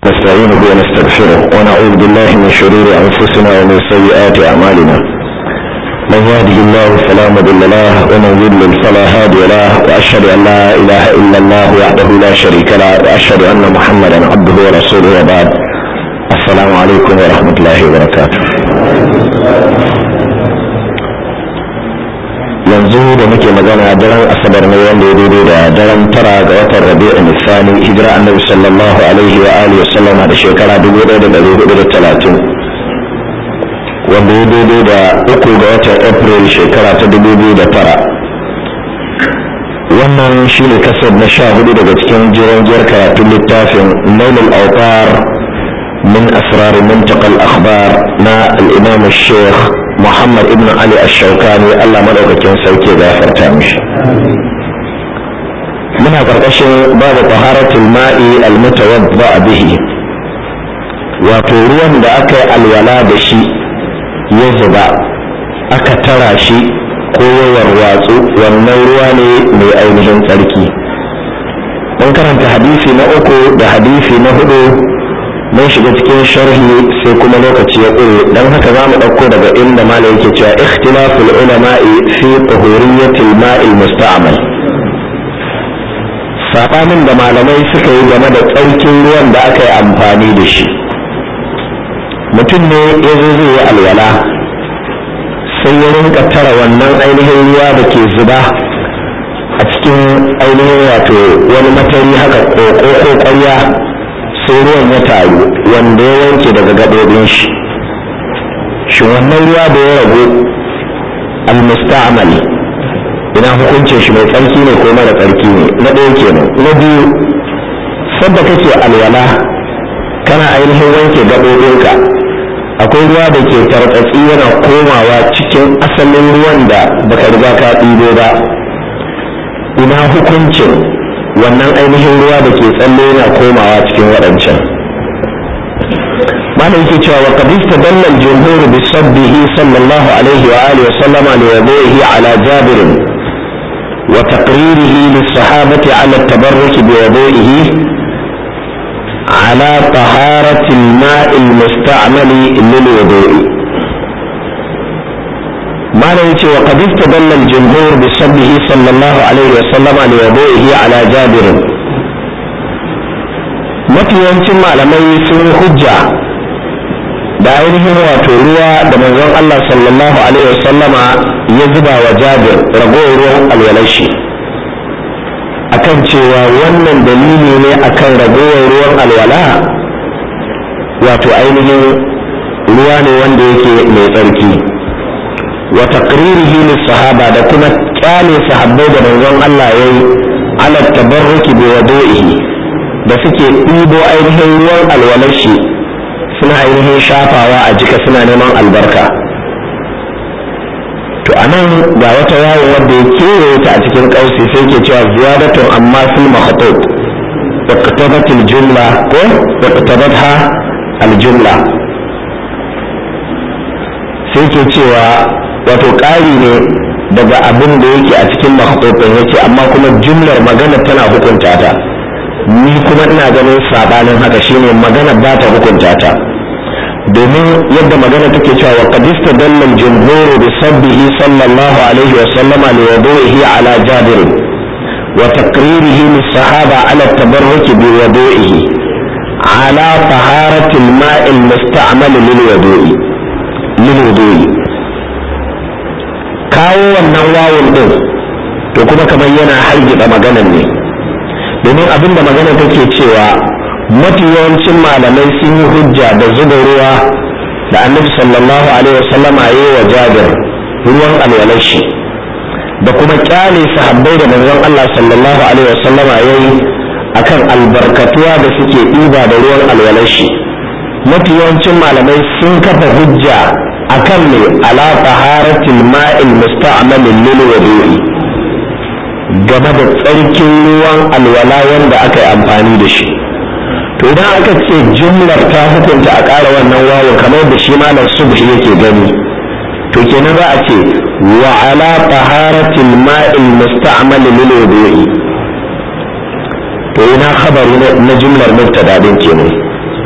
نستعينه ونستغفره ونعوذ بالله من شرور أنفسنا ومن سيئات أعمالنا من يهده الله فلا مضل له ومن يضلل فلا هادي له وأشهد أن لا إله إلا الله وحده لا شريك له وأشهد أن محمدا عبده ورسوله وبعد السلام عليكم ورحمة الله وبركاته yanzu da muke magana daren asabar ne wanda ya daidai da daren tara ga watan rabi'in nisani hijira annabi sallallahu alaihi wa alihi wa sallama da shekara 1430 wanda ya daidai da uku ga watan april shekara ta 2009 wannan shine kasar na sha hudu daga cikin jirangiyar karatun littafin nailul autar min asrar منتقى الأخبار na الإمام الشيخ محمد ابن علي الشوكاني الله مدوكاكين سوكي غافرتا مش من قرقشن باب طهارة الماء المتوضأ به wato ruwan da aka yi alwala da shi ya zuba aka tara shi ko ya warwatsu wannan ruwa ne mai ainihin tsarki mun karanta hadisi na uku da hadisi na hudu mun shiga cikin sharhi sai kuma lokaci ya ƙure don haka za mu ɗauko daga inda mala yake cewa ikhtilaful ulama'i fi tahuriyyatil ma'il musta'mal saɓanin da malamai suka yi game da tsarkin ruwan da aka yi amfani da shi mutum ne ya zo zai yi alwala sai ya rinka tara wannan ainihin ruwa da ke zuba a cikin ainihin wato wani matari haka ko ko ƙwarya sai ruwan ya taru wanda ya wanke daga gaɓoɓin shi shi wannan ruwa da ya ragu almusta'amali ina hukuncin shi mai tsarki ne ko mara tsarki ne na ɗaya kenan na biyu sadda kake alwala kana ainihin wanke gaɓoɓinka akwai ruwa da ke tartsatsi yana komawa cikin asalin ruwan da baka riga ka ɗibo ba ina hukuncin wannan ainihin ruwa da ke tsalle yana komawa cikin waɗancan mana yake cewa wa qad istadalla al-jumhur bi sabbihi sallallahu alaihi wa alihi wa sallama li wudu'ihi ala jabir wa taqririhi lis-sahabati ala at-tabarruk bi wudu'ihi على طهارة الماء المستعمل للوضوء ما نيتي وقد استدل الجمهور بصبه صلى الله عليه وسلم لوضوئه على جابر mafi yawancin malamai sun hujja da ainihin wato ruwa da manzon Allah sallallahu alaihi wasallama ya zuba wa jabir ragowar ruwan alwalashi akan cewa wannan dalili ne akan ragowar ruwan alwala wato ainihin ruwa ne wanda yake mai tsarki wa taqririhi lis-sahaba da kuma kyale sahabbai da manzon Allah yayi ala tabarruki bi wudu'ihi da suke ɗibo ainihin ruwan alwalar shi suna ainihin shafawa a jika suna neman albarka to anan ga wata yawon wanda ya kewaye ta a cikin kausi sai ke cewa ziyadatun amma fil makhtub iqtabat al jumla ko iqtabatha al jumla sai ke cewa wato ƙari ne daga abin da yake a cikin makhtubin yake amma kuma jumlar magana tana hukunta ta ni kuma ina ganin sabanin haka shine magana ba ta hukunta ta domin yadda magana take cewa wa qad istadalla al-jumhur bi sabbihi sallallahu alaihi wa sallama li wudu'ihi ala jabir wa taqririhi lis-sahaba ala at-tabarruk bi wudu'ihi ala taharati al-ma'i al-musta'mal lil-wudu'i lil-wudu'i kawo wannan wawun din to kuma kamar yana hargitsa maganar ne domin abinda magana take cewa mafi yawancin malamai sun yi hujja da zuba ruwa da annabi sallallahu alaihi wasallam a yi wa jabir ruwan alwalashi da kuma kyale sahabbai da manzon Allah sallallahu alaihi wasallam a yi akan albarkatuwa da suke ɗiba da ruwan alwalashi mafi yawancin malamai sun kafa hujja akan ne ala taharatil ma'il musta'mal lil wudu'i game da tsarkin ruwan alwala wanda aka yi amfani da shi to idan aka ce jumlar ta hukunta a ƙara wannan wawon kamar da shi malam subhi yake gani to kenan za a ce wa ala taharatil ma'il musta'mal lil wudu'i to ina khabari na jumlar mubtada din kenan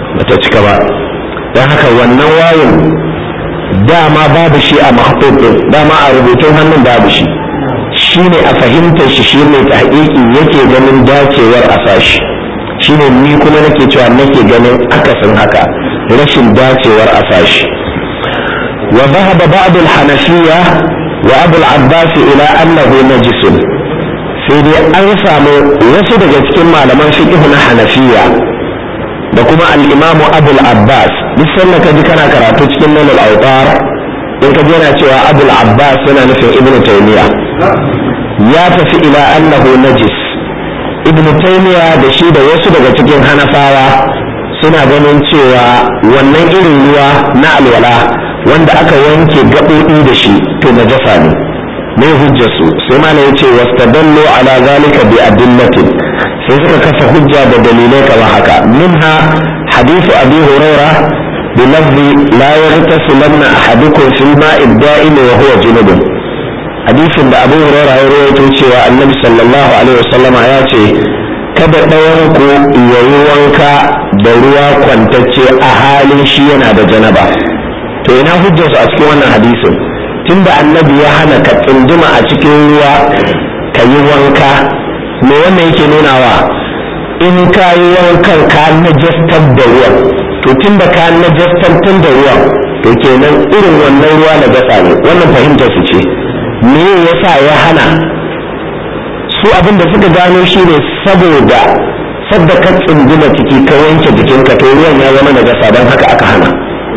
bata cika ba don haka wannan wayin dama babu shi a mahbub din dama a rubutun hannun babu shi shine a fahimtar shi shine ta haƙiƙi yake ganin dacewar a sashi shine ni kuma nake cewa nake ganin akasin haka rashin dacewar a sashi wa dhahaba ba'd al-hanafiyya wa abu al-abbas ila annahu najisun sai dai an samu wasu daga cikin malaman fiqh na hanafiya da kuma al-imamu abu al-abbas duk sanda ka ji kana karatu cikin nan al-awtar in ka ji yana cewa abu al-abbas yana nufin ibnu taymiya ya tafi ila annahu najis ibn taymiya da shi da wasu daga cikin hanafawa suna ganin cewa wannan irin ruwa na alwala wanda aka wanke gaɓoɓi da shi to najasa ne mai hujjarsu sai mana ya ce wastadallu ala zalika bi adillatin sai suka kafa hujja da dalilai kamar haka minha hadithu abi huraira bi lafzi la yaghtasilanna ahadukum fil ma'i da'im wa huwa junubun hadisin da abu huraira ya rawaito cewa annabi sallallahu alaihi wasallama ya ce kada ɗayan ku yayi wanka da ruwa kwantacce a halin shi yana da janaba to ina hujjarsu a cikin wannan hadisin tunda annabi ya hana ka tsunduma a cikin ruwa ka yi wanka me wannan yake nunawa in ka yi wankan ka najastar da ruwan to tunda ka najastar da ruwan to kenan irin wannan ruwa na gasa ne wannan fahimtar su ce me yasa ya hana su abin da suka gano shi ne saboda sadda ka tsunduma ciki ka wanke jikinka to ruwan ya zama najasa don haka aka hana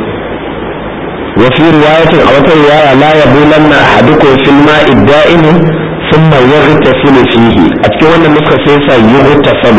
وفي رواية أو رواية لا يبولن أحدكم في الماء الدائم ثم يغتسل فيه أتكون النسخة سيسا يغتسل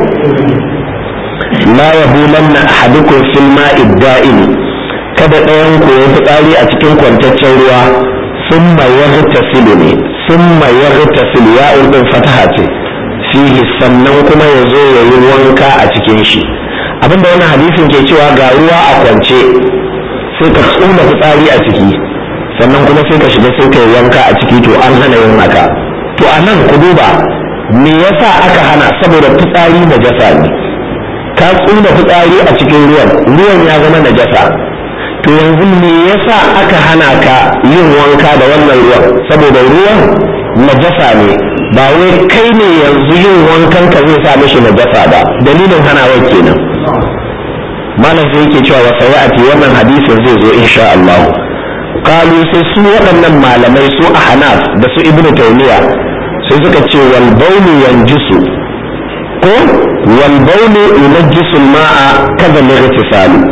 لا يبولن أحدكم في الماء الدائم kada ɗayan ku ya fitsari a cikin kwantaccen ruwa sun ya tasilu ne sun ya tasilu ya ɗin fataha ce fihi sannan kuma ya zo ya yi wanka a cikin shi abinda wannan hadisin ke cewa ga ruwa a kwance sai ka tsula fitsari a ciki sannan kuma sai ka shiga sai ka yi wanka a ciki to an hana yin haka to a nan ku duba me yasa aka hana saboda fitsari najasa ne ka tsula fitsari a cikin ruwan ruwan ya zama najasa to yanzu me yasa aka hana ka yin wanka da wannan ruwan saboda ruwan najasa ne ba wai kai ne yanzu yin wankan ka zai sa mishi najasa ba dalilin hanawar kenan malam sai yake cewa wa sayati wannan hadisin zai zo insha Allah qalu sai su waɗannan malamai su ahnaf da su ibnu taymiya sai suka ce wal bawlu yanjisu ko wal bawlu yunajjisu al-ma'a kaza lightisalu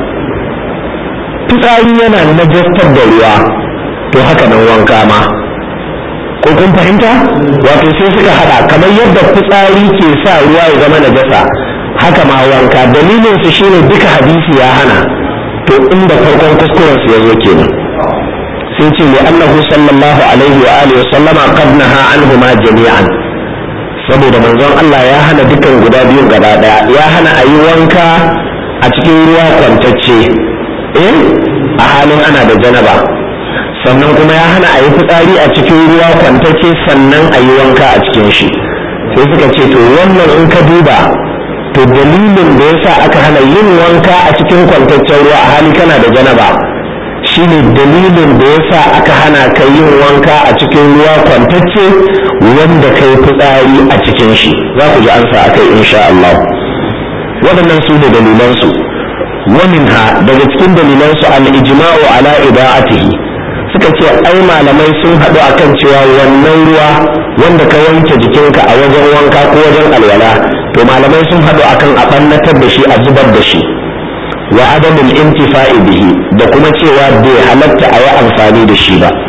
fitsari yana najastar da ruwa to haka nan wanka ma ko kun fahimta wato sai suka hada kamar yadda fitsari ke sa ruwa ya zama najasa haka ma wanka dalilin su shine duka hadisi ya hana to inda farkon kuskuren su yazo kenan sai ce li annahu sallallahu alaihi wa alihi sallama qad naha anhuma jami'an saboda manzon Allah ya hana dukan guda biyun gaba daya ya hana ayi wanka a cikin ruwa kwantacce eh a halin ana da janaba sannan kuma ya hana ayi fitsari a cikin ruwa kwantacce sannan ayi wanka a cikin shi sai suka ce to wannan in ka duba to dalilin da yasa aka hana yin wanka a cikin kwantaccen ruwa a hali kana da janaba shine dalilin da yasa aka hana ka yin wanka a cikin ruwa kwantacce wanda kai fitsari a cikin shi za ku ji ansa akai insha Allah waɗannan su ne dalilansu ومنها daga cikin dalilansu al-ijma'u ala ida'atihi suka ce ai malamai sun haɗu akan cewa wannan ruwa wanda ka wanke jikinka a wajen wanka ko wajen alwala to malamai sun haɗu akan a ɓannatar da shi a zubar da shi wa adamul intifa'i bihi da kuma cewa bai halatta a yi amfani da shi ba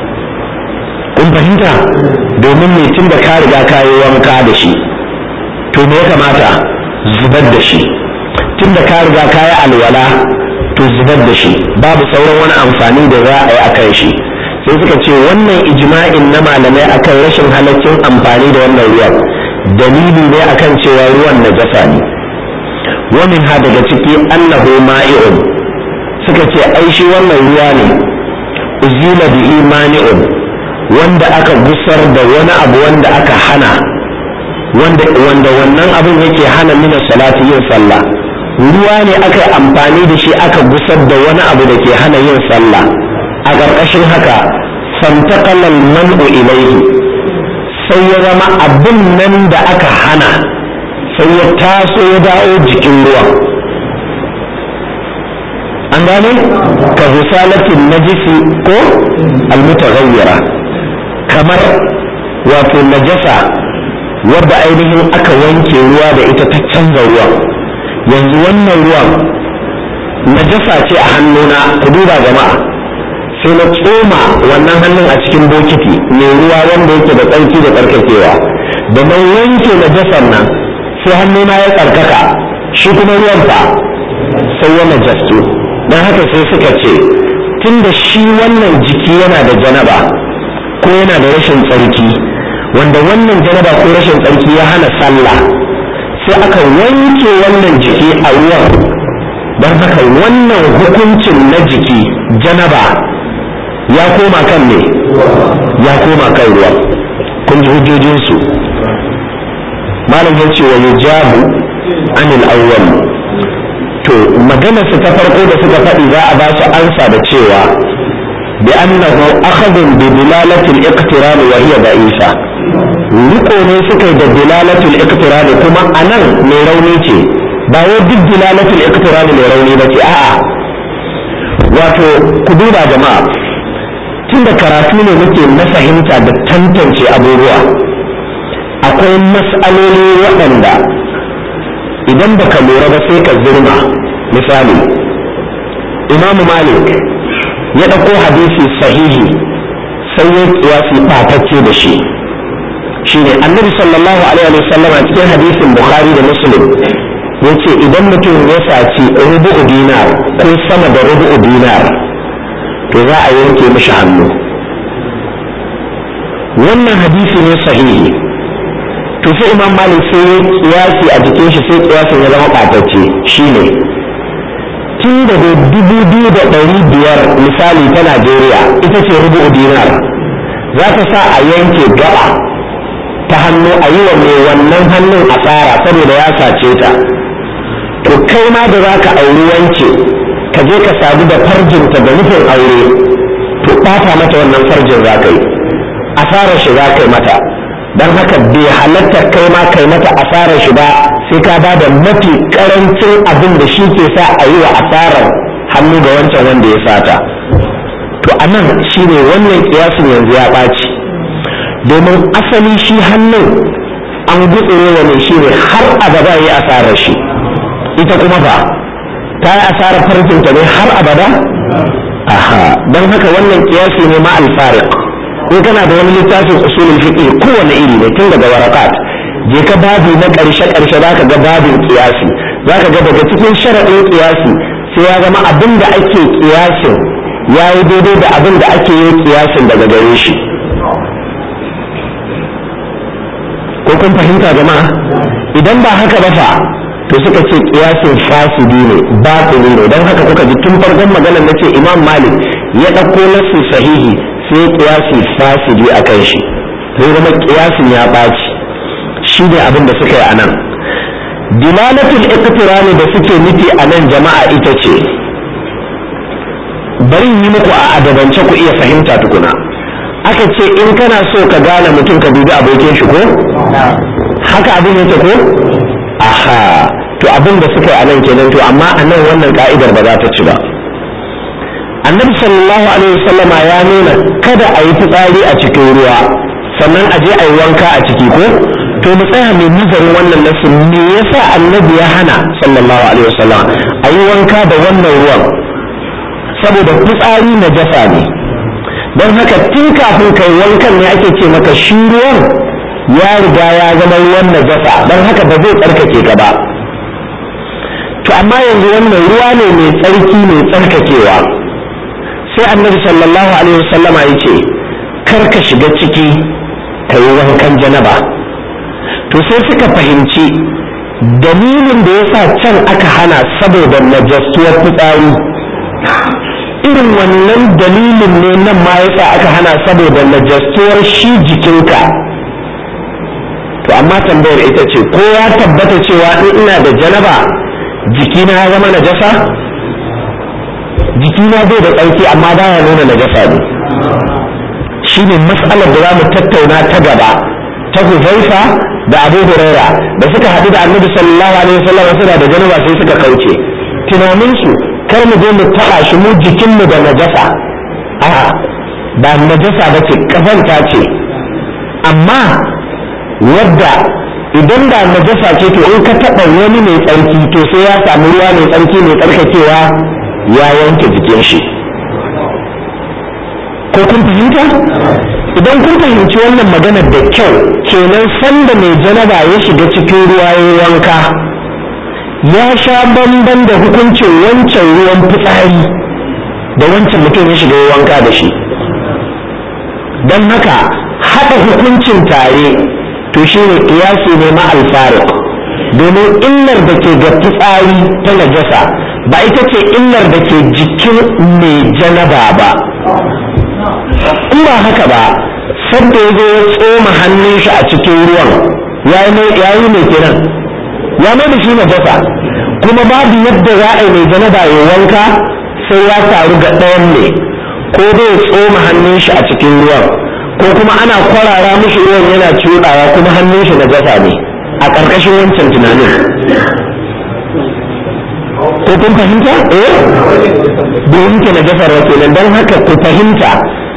kun fahimta domin mai tun da ka riga ka yi wanka da shi to me ya kamata zubar da shi tun da ka riga ka yi alwala to zubar da shi babu sauran wani amfani da za a yi a kan shi sai suka ce wannan ijma'in na malamai akan rashin halaccin amfani da wannan ruwan dalili ne akan cewa ruwan najasa ne wamin ha daga ciki annahu ma'i'un suka ce ai shi wannan ruwa ne uzila bihi mani'un wanda aka gusar da wani abu wanda aka hana wanda wanda wannan abin yake hana mina salati yin sallah ruwa ne aka yi amfani da shi aka gusar da wani abu da ke hana yin sallah a ƙarƙashin haka fantakalal man'u ilaihi sai ya zama abin nan da aka hana sai ya taso ya dawo jikin ruwan an gane ka husalatin najisi ko almutaghayyira kamar wato najasa wadda ainihin aka wanke ruwa da ita ta canza ruwan yanzu wannan ruwan najasa ce a hannuna ku duba jama'a sai na tsoma wannan hannun a cikin bokiti mai ruwa wanda yake da tsarki da tsarkakewa da na wanke najasar nan sai hannuna ya tsarkaka shi kuma ruwan fa sai ya najastu don haka sai suka ce tun da shi wannan jiki yana da janaba ko yana da rashin tsarki wanda wannan janaba ko rashin tsarki ya hana sallah sai aka wanke wannan jiki a ruwan don haka wannan hukuncin na jiki janaba ya koma kan ne ya koma kan ruwa kun ji hujjojinsu malam ya ce wa yujabu anil awwal to maganarsu ta farko da suka faɗi za a ba su ansa da cewa bi annahu akhadun bi dilalatil iqtiran wa hiya da'isa riko ne suka yi da dilalatul iqtiran kuma anan mai rauni ce ba wai duk dilalatul iqtiran mai rauni ba ce a'a wato ku duba jama'a tunda karatu ne muke na fahimta da tantance abubuwa akwai mas'aloli waɗanda idan baka lura ba sai ka zurma misali imamu malik ya ɗauko hadisi sahihi sai ya kiyasi ɓatacce da shi shine annabi sallallahu alaihi wa sallam a cikin hadisin bukhari da muslim ya ce idan mutum ya saci rubu'u dinar ko sama da rubu'u dinar to za a yanke mishi hannu wannan hadisi ne sahihi to sai imam malik sai ya kiyasi a jikin shi sai kiyasin ya zama ɓatacce shine tun da dubu biyu da ɗari biyar misali ta najeriya ita ce rubu'u dinar za ta sa a yanke gaba ta hannu a yi wa mai wannan hannun asara saboda ya sace ta to kai ma da za ka auri wance ka je ka sadu da farjinta da nufin aure to ɓata mata wannan farjin za ka yi asarar shi za ka yi mata don haka bai halatta kai ma kai mata asarar shi ba sai ka ba da mafi karancin abin da shi ke sa a yi wa asarar hannu ga wancan wanda ya sata to a nan shi ne wannan kiyasin yanzu ya ɓaci domin asali shi hannun an gutsure wa mai shi ne har abada ya yi asarar shi ita kuma ba ta yi asarar farkinta ne har abada aha don haka wannan kiyasi ne ma alfariq ko kana da wani littafin usulul fiqh kowane iri ne tun daga warakat je ka babi na karshe karshe zaka ga babin kiyasi zaka ga daga cikin sharadin kiyasi sai ya zama abin da ake kiyasin ya yi daidai da abin da ake yi kiyasin daga gare shi ko kun fahimta jama'a idan ba haka ba fa to suka ce kiyasin fasidi ne batili ne don haka kuka ji tun farkon maganar na ce imam malik ya ɗauko nasu sahihi sai kiyasi fasidi a kan shi sai zama kiyasin ya ɓaci shi ne abin da suka yi a nan dilalatul iqtirani da suke nufi a nan jama'a ita ce bari yi muku a adabance ku iya fahimta tukuna aka ce in kana so ka gane mutum ka dubi abokin shi ko haka abin yake ko aha to abin da suka yi a nan kenan to amma a nan wannan ka'idar ba za ta ci ba annabi sallallahu alaihi wasallama ya nuna kada a yi fitsari a cikin ruwa sannan a je a yi wanka a ciki ko to mu tsaya mai nazarin wannan nasu me yasa annabi ya hana sallallahu alaihi wasallam a yi wanka da wannan ruwan saboda fitsari na jasa ne don haka tun kafin kai wankan ne ake ce maka shi ruwan ya riga ya zama ruwan najasa don haka ba zai tsarkake ka ba to amma yanzu wannan ruwa ne mai tsarki mai tsarkakewa sai annabi sallallahu alaihi wasallama ya ce kar ka shiga ciki ka yi wankan janaba to sai suka fahimci dalilin da ya sa can aka hana saboda najastuwar fitsari irin wannan dalilin ne nan ma ya sa aka hana saboda najastuwar shi jikinka to amma tambayar ita ce ko ya tabbata cewa in ina da janaba jikina ya zama najasa jikina bai da tsarki amma baya nuna najasa ne shi ne mas'alar da za mu tattauna ta gaba ta huzaifa da abu huraira da suka haɗu da annabi sallallahu alaihi wasallam suna da janaba sai suka kauce tunaninsu kar mu je mu taɓa shi mu jikinmu da najasa a'a ba najasa ba ce kazanta ce amma wadda idan da najasa ce to in ka taɓa wani mai tsarki to sai ya samu ruwa mai tsarki mai tsarkakewa ya yanke jikin shi ko kun fahimta idan kun fahimci wannan maganar da kyau kenan sanda mai janaba ya shiga cikin ruwa ya wanka ya sha bamban da hukuncin wancan ruwan fitsari da wancan mutum ya shiga ya wanka da shi don haka haɗa hukuncin tare to shi ne ƙiyasi ne ma alfarik domin illar da ke ga fitsari ta najasa ba ita ce illar da ke jikin mai janaba ba in ba haka ba sadda ya zo ya tsoma hannun shi a cikin ruwan ya yi mai kiran ya mai da shi najasa kuma babu yadda za a yi mai janaba ya wanka sai ya taru ga ɗayan ne ko zai tsoma hannun shi a cikin ruwan ko kuma ana kwarara mishi ruwan yana cuɗawa kuma hannun shi na jasa ne a ƙarƙashin wancan tunanin ko kun fahimta eh bai yanke na jasar wa kenan don haka ku fahimta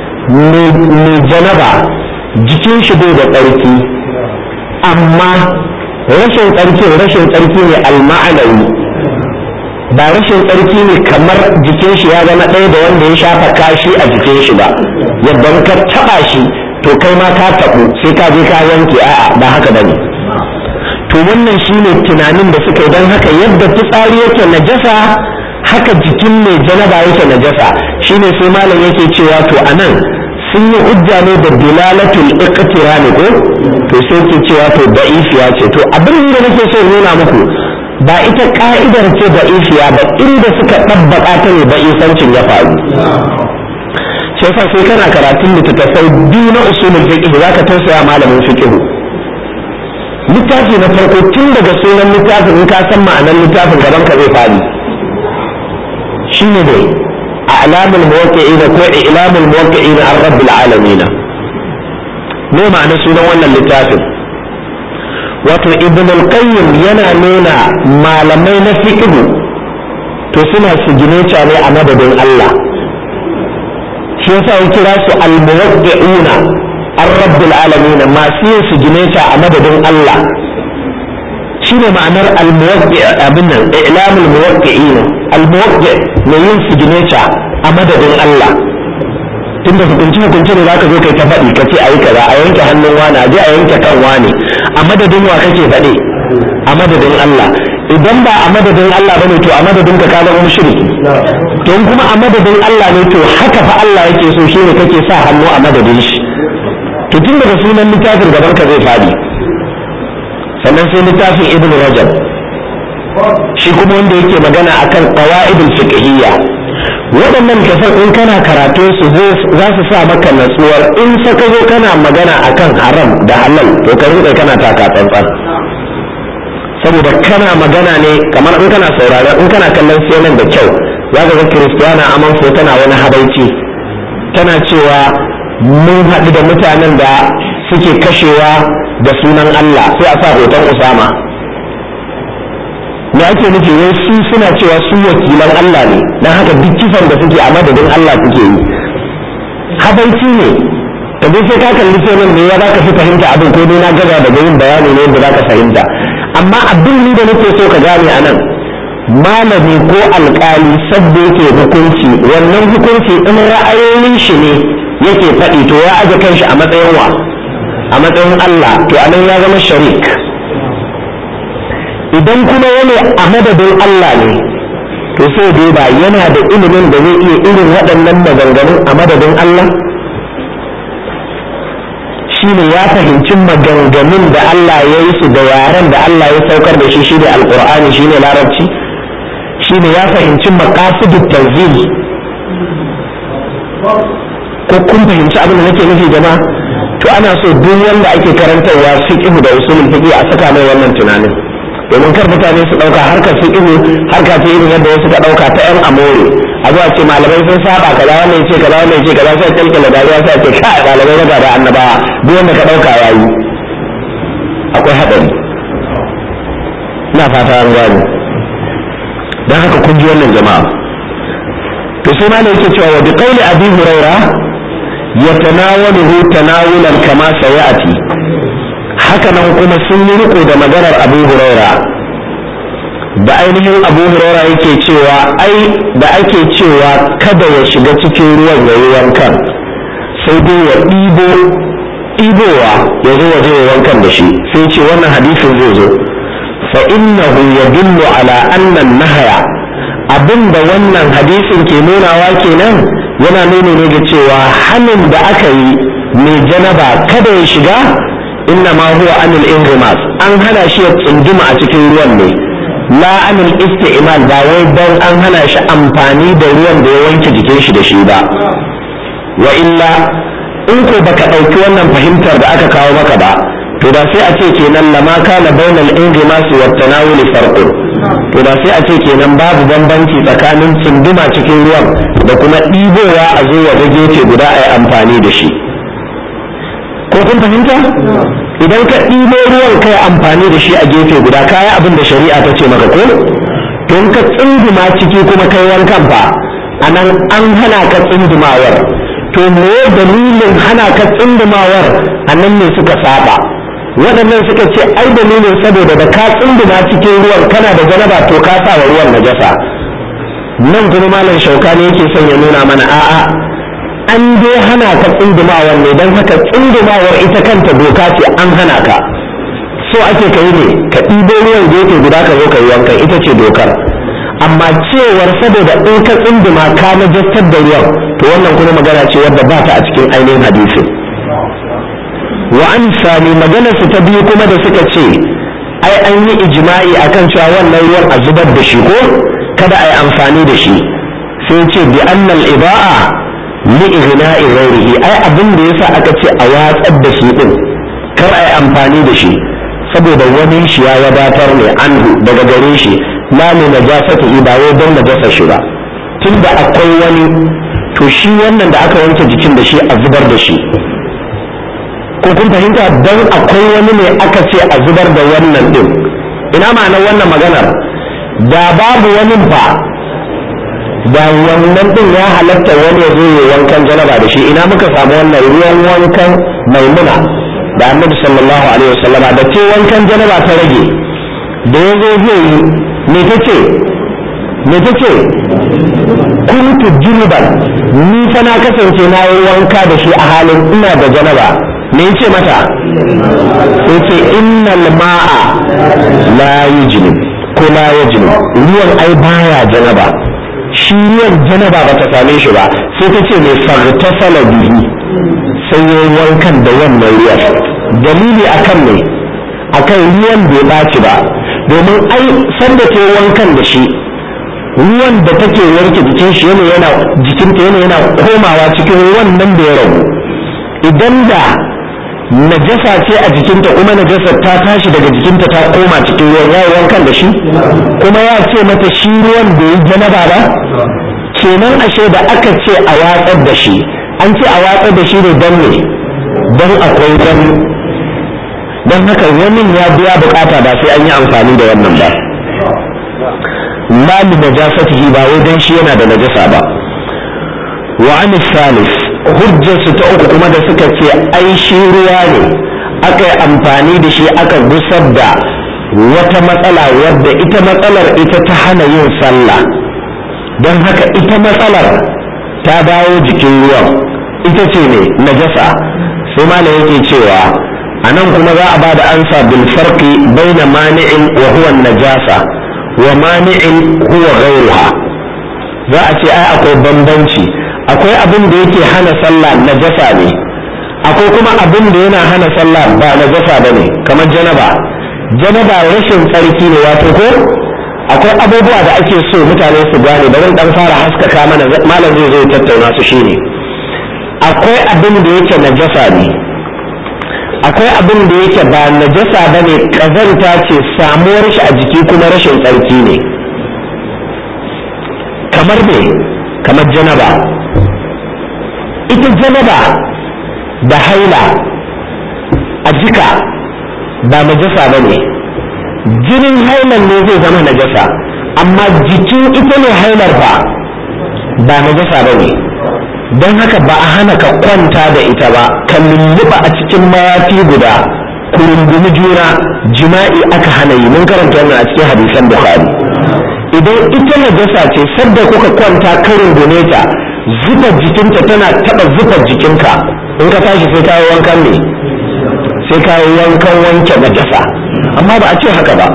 mai janaba jikin shi bai da tsarki amma rashin tsarki rashin tsarki ne alma'anawi ba rashin tsarki ne kamar jikin shi ya zama ɗaya da wanda ya shafa kashi a jikin shi ba yadda ka taɓa shi to kai ma ka taɓu sai ka je ka yanke a'a ba haka bane to wannan shine tunanin da suka yi don haka yadda fitsari yake najasa haka jikin mai janaba yake najasa shine sai malam yake cewa to anan sun yi hujja ne da dilalatul iqtirani ko to sai ke cewa to da'ifiya ce to abin da nake so nuna muku ba ita ka'idar ce da isiya ba inda suka ɗabbaƙa ta ne ba isancin ya faru sai fa sai kana karatun littattafai biyu na usulul fiqh za ka tausaya malamin fiqh littafi na farko tun daga sunan littafin in ka san ma'anar littafin gaban ka zai fadi shine ne a'lamul muwaqqi'ina ko i'lamul muwaqqi'ina an rabbil alamin me ma'anar sunan wannan littafin wato ibn al-qayyim yana nuna malamai na fiqh to suna sigineta ne a madadin Allah shi yasa ya kira su al-muwaqqi'una ar-rabbil alamin masu yin sigineta a madadin Allah shine ma'anar al-muwaqqi abin nan i'lamul muwaqqi'in al-muwaqqi mai yin sigineta a madadin Allah tunda hukunci hukunci ne zaka zo kai ta faɗi ka ce a yi kaza a yanke hannun wani a je a yanke kan wani a madadin wa kake faɗi a madadin Allah idan ba a madadin Allah bane to a madadin ka ka zama mushriki to in kuma a madadin Allah ne to haka fa Allah yake so shine kake sa hannu a madadin shi to tun daga sunan littafin gaban ka zai faɗi sannan sai littafin Ibn Rajab shi kuma wanda yake magana akan qawaidul fiqhiyya waɗannan kasar in kana karatu su za su sa maka natsuwar in saka zo kana magana akan haram da halal to ka rinka kana taka tsantsan saboda kana magana ne kamar in kana sauraron in kana kallon CNN da kyau za ka ga Kiristiyana Amanfo tana wani habaici tana cewa mun haɗu da mutanen da suke kashewa da sunan Allah sai a sa hoton Usama me ake nufi wai su suna cewa su wakilan Allah ne don haka duk kisan da suke a madadin Allah suke yi habaici ne ka je sai ka kalli sai ne ya zaka fi fahimta abin ko dai na gaza daga yin bayani ne yadda zaka fahimta amma abin ni da nake so ka gane a nan malami ko alkali sabda yake hukunci wannan hukunci in ra'ayoyin shi ne yake faɗi to ya aje kanshi a matsayin wa a matsayin Allah to anan ya zama sharik idan kuma wani a madadin Allah ne to sai dai ba yana da ilimin da zai iya irin waɗannan maganganun a madadin Allah shine ya fahimci maganganun da Allah ya yi su da yaren da Allah ya saukar da shi shine alqur'ani shine larabci shine ya fahimci maqasidut tanzil ko kun fahimci abin da nake nufi jama'a to ana so duk wanda ake karantarwa fiqh da usulul fiqh a saka mai wannan tunanin domin kar mutane su ɗauka harkar su ihu harka ce irin yadda wasu ka ɗauka ta yan amore a zuwa ce malamai sun saba kaza wannan ce kaza wannan ce kaza sai kalkala dariya sai ce kai malamai na da annabawa duk wanda ka ɗauka yayi akwai haɗari ina fata an gane don haka kun ji wannan jama'a to sai malam yake cewa wa bi qawli abi huraira yatanawaluhu tanawulan kama sayati haka nan kuma sun yi riko da maganar abu huraira da ainihin abu huraira yake cewa ai da ake cewa kada ya shiga cikin ruwan ya yi wankan sai dai ya ɗibo ɗibowa ya zo waje ya wankan da shi sai ce wannan hadisin zai zo fa innahu yadullu ala anna nahaya abinda wannan hadisin ke nunawa kenan yana nuni ne ga cewa hannun da aka yi mai janaba kada ya shiga inna ma huwa anil inrimas an hana shi ya tsunduma a cikin ruwan ne la anil isti'mal ba wai dan an hana shi amfani da ruwan da ya wanke jikin shi da shi ba wa illa in ko baka ɗauki wannan fahimtar da aka kawo maka ba to da sai a ce kenan lama kana bainal inrimas wa tanawuli farqun to da sai a ce kenan babu bambanci tsakanin tsunduma cikin ruwan da kuma ɗibowa a zo wa gefe guda a yi amfani da shi ko kun fahimta idan ka ɗibo ruwan kai amfani da shi a gefe guda kaya abin da shari'a ta ce maka ko don ka tsunduma ciki kuma kai wankan fa a nan an hana ka tsundumawar to me dalilin hana ka tsundumawar a nan ne suka saba waɗannan suka ce ai dalilin saboda da ka tsunduma cikin ruwan kana da janaba to ka sa wa ruwan najasa nan kuma malam shauka ne yake son ya nuna mana a'a an dai hana ka tsundumawar ne don haka tsundumawar ita kanta doka ce an hana ka so ake ka yi ne ka ɗibo ruwan gefe guda ka zo ka yi wankan ita ce dokar amma cewar saboda in ka tsunduma ka najastar da ruwan to wannan kuma magana ce wadda ba ta a cikin ainihin hadisin wa an sami maganar su ta biyu kuma da suka ce ai an yi ijma'i akan cewa wannan ruwan a zubar da shi ko kada a yi amfani da shi sai ce bi annal iba'a li igna'i ghairihi ai abin da yasa aka ce a watsar da shi din kar a yi amfani da shi saboda wani shi ya wadatar ne anhu daga gare shi la ne najasati ba wai don najasa shi ba tunda akwai wani to shi wannan da aka wanke jikin da shi a zubar da shi ko kun fahimta don akwai wani ne aka ce a zubar da wannan din ina ma'anar wannan maganar da babu wani ba da wannan din ya halatta wani ya zo ya wankan janaba da shi ina muka samu wannan ruwan wankan maimuna da annabi sallallahu alaihi wasallam da ce wankan janaba ta rage da ya zo zai yi me ta ce me ta ce kuntu junuban ni fa na kasance na yi wanka da shi a halin ina da janaba me yace mata sai ce innal ma'a la yujnib ko la yajnub ruwan ai baya janaba shi ruwan janaba ba ta same shi ba sai ta ce mai fartasala bihi sai ya wankan da wannan ruwan dalili akan ne akan ruwan bai ɓaci ba domin ai sanda ta wankan da shi ruwan da take wanke jikin shi yana yana jikinta yana yana komawa cikin wannan da ya ragu idan da najasa ce a jikinta kuma najasar ta tashi daga jikinta ta koma cikin ruwan ya wankan da shi kuma ya ce mata shi ruwan da yi janaba ba kenan ashe da aka ce a watsar da shi an ce a watsar da shi ne don ne don akwai wani don haka wani ya biya bukata ba sai an yi amfani da wannan ba la li najasatihi ba wai dan shi yana da najasa ba wa an salis hujjarsu ta uku kuma da suka ce ai shi ruwa ne aka yi amfani da shi aka gusar da wata matsala wadda ita matsalar ita ta hana yin sallah don haka ita matsalar ta dawo jikin ruwan ita ce ne najasa sai malam yake cewa a nan kuma za a ba da ansa bil farqi baina mani'in wa huwa najasa wa mani'in huwa ghayruha za a ce ai akwai bambanci akwai abin da yake hana sallah najasa ne akwai kuma abin da yana hana sallah ba najasa ba ne kamar janaba janaba rashin tsarki ne wato ko akwai abubuwa da ake so mutane su gane bari dan fara haskaka mana malam zai zo tattauna su shine akwai abin da yake najasa ne akwai abin da yake ba najasa ba ne ƙazanta ce samuwar shi a jiki kuma rashin tsarki ne kamar me kamar janaba ita janaba da haila a jika ba najasa ba ne jinin hailar ne zai zama najasa amma jikin ita ne hailar ba ba najasa ba ne don haka ba a hana ka kwanta da ita ba ka lulluɓa a cikin mayafi guda ku rungumi juna jima'i aka hana yi mun karanta wannan a cikin hadisan bukhari idan ita najasa ce sadda kuka kwanta ka rungume ta zufar jikinta tana taɓa zufar jikinka in ka tashi sai kayi wankan ne sai kayi wankan wanke najasa amma ba a ce haka ba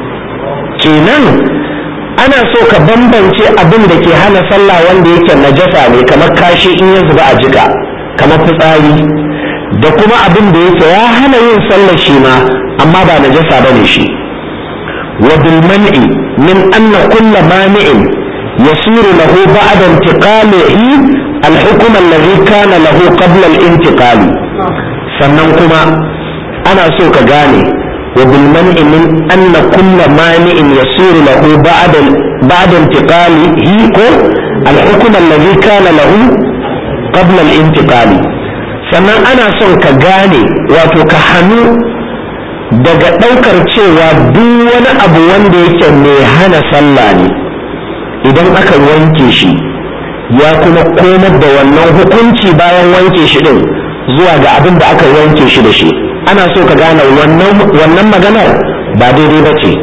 kenan ana so ka bambance abin da ke hana sallah wanda yake najasa ne kamar kashi in ya zuba a jika kamar fitsari da kuma abin da yake ya hana yin sallah shi ma amma ba najasa ba ne shi wa bil man'i min anna kulla mani'in yasiru lahu ba'da intiqalihi al-hukm alladhi kana lahu qabla al-intiqali sannan kuma ana so ka gane وبالمنع من أن كل مانع يصير له بعد بعد انتقاله الحكم الذي كان له قبل الانتقال sannan ana son ka gane wato ka hannu daga ɗaukar cewa duk wani abu wanda yake mai hana sallah ne idan aka wanke shi ya kuma komar da wannan hukunci bayan wanke shi din zuwa ga abin da aka wanke shi da shi ana so ka gane wannan maganar ba daidai ba ce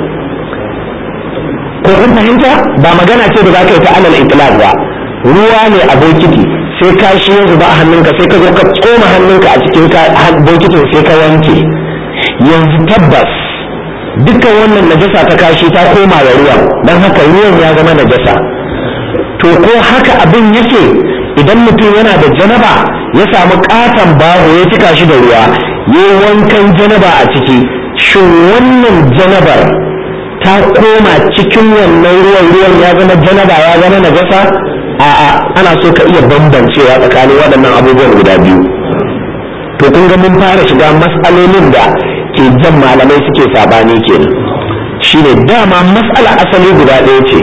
ko kun fahimta ba magana ce da za ka yi ta alal itlaq ba ruwa ne a bokiti sai ka shi ya zuba a hannunka sai ka zo ka tsoma hannunka a cikin bokitin sai ka wanke yanzu tabbas dukkan wannan najasa ta kashi ta koma wa ruwan don haka ruwan ya zama najasa to ko haka abin yake idan mutum yana da janaba ya samu katon baho ya cika shi da ruwa yi wankan janaba a ciki shin wannan janabar ta koma cikin wannan ruwan ruwan ya zama janaba ya zama najasa a'a ana so ka iya bambancewa tsakanin waɗannan abubuwan guda biyu to kun ga mun fara shiga matsalolin da ke jan malamai suke sabani kenan shine dama matsala asali guda ɗaya ce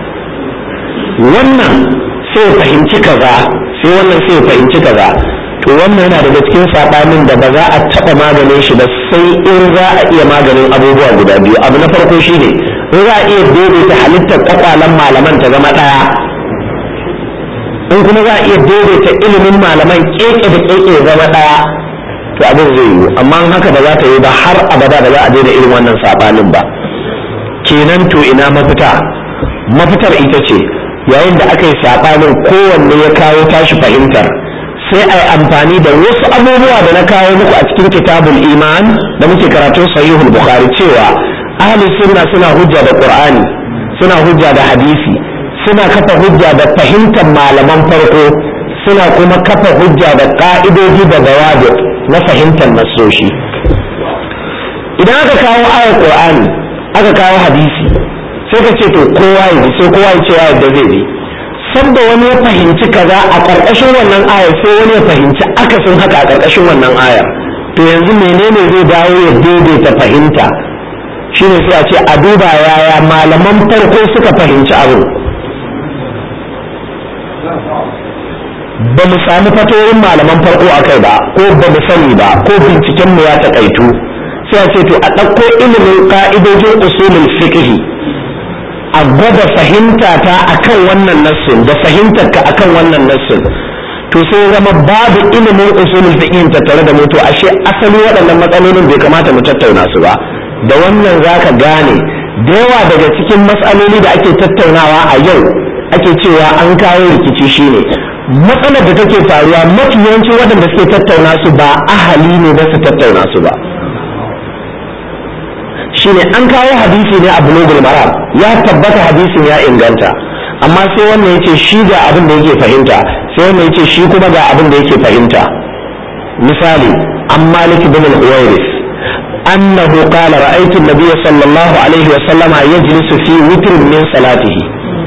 wannan sai fahimci kaza sai wannan sai fahimci kaza to wannan yana daga cikin saɓanin da ba za a taɓa maganin shi ba sai in za a iya maganin abubuwa guda biyu abu na farko shine in za a iya daidaita halittar kwakwalen malaman ta zama ɗaya in kuma za a iya daidaita ilimin malaman keke da keke ya zama ɗaya to abin zai yiwu amma in haka ba za ta yi ba har abada ba za a daina irin wannan saɓanin ba kenan to ina mafita mafitar ita ce yayin da aka yi saɓanin kowanne ya kawo tashi fahimtar sai a yi amfani da wasu abubuwa da na kawo muku a cikin kitabul iman da muke karatun sahihul bukhari cewa ahli sunna suna hujja da qur'ani suna hujja da hadisi suna kafa hujja da fahimtar malaman farko suna kuma kafa hujja da ka'idoji da bawabi na fahimtar nasoshi idan aka kawo ayar qur'ani aka kawo hadisi sai ka ce to kowa ya ji sai kowa ya ce ya yadda zai bi sanda wani ya fahimci kaza a ƙarƙashin wannan ayar sai wani ya fahimci akasin haka a ƙarƙashin wannan ayar to yanzu menene zai dawo ya daidaita fahimta shine sai a ce a duba yaya malaman farko suka fahimci abin ba mu sami fatoyin malaman farko a kai ba ko ba mu sani ba ko binciken mu ya taƙaitu sai a ce to a ɗauko ilimin ƙa'idojin usulul fiqh a gwada fahimta ta akan wannan nassin da fahimtar ka akan wannan nassin to sai zama babu ilimin usulul fiqh tattare da mu to ashe asali waɗannan matsalolin bai kamata mu tattauna su ba da wannan zaka gane da yawa daga cikin matsaloli da ake tattaunawa a yau ake cewa an kawo rikici shine matsalar da take faruwa mafi yawancin waɗanda suke tattauna su ba ahali ne ba su tattauna su ba shine an kawo hadisi ne a bulugul maram ya tabbata hadisin ya inganta amma sai wannan yace shi ga abin da yake fahimta sai wannan yace shi kuma ga abin da yake fahimta misali an malik bin al-uwairis annahu qala ra'aytu an-nabiy sallallahu alaihi wa sallama yajlisu fi witrin min salatihi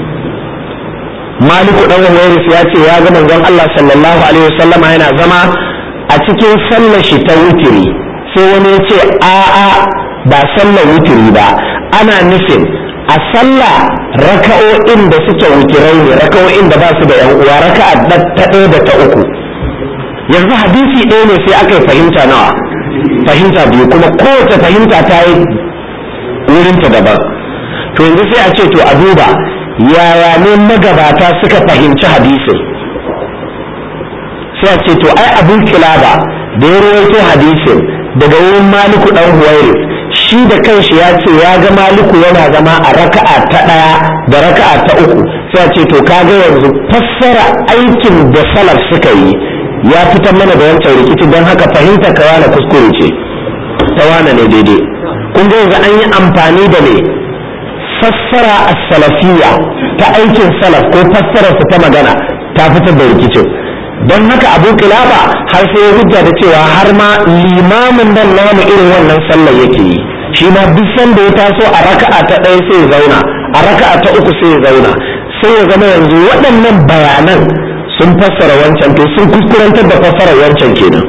malik dan uwairis ya ce ya ga manzon Allah sallallahu alaihi wa sallama yana zama a cikin sallar shi ta witri sai wani ya ce a'a ba sallar wutiri ba ana nufin a sallah raka'o'in da suke wutirai ne raka'o'in da ba su da yan uwa raka'a ta ɗaya da ta uku yanzu hadisi ɗaya ne sai aka yi fahimta nawa fahimta biyu kuma kowace fahimta ta yi wurinta daban to yanzu sai a ce to a duba yaya ne magabata suka fahimci hadisin sai a ce to ai abin kilaba da ya rawaito hadisin daga wurin maliku dan huwairis shi da kanshi ya ce ya ga maliku yana zama a raka'a ta ɗaya da raka'a ta uku sai a ce to kaga yanzu fassara aikin da salaf suka yi ya fitar mana da wancan rikici don haka fahimta ka wane kuskure ce ta wane ne daidai kun ga yanzu an yi amfani da ne fassara a salafiya ta aikin salaf ko fassararsa ta magana ta fitar da rikicin don haka abu kilaba har sai ya hujja da cewa har ma limamin nan namu irin wannan sallar yake yi shi ma duk sanda ya taso a raka'a ta ɗaya sai ya zauna a raka'a ta uku sai ya zauna sai ya zama yanzu waɗannan bayanan sun fassara wancan to sun kuskurantar da fassarar wancan kenan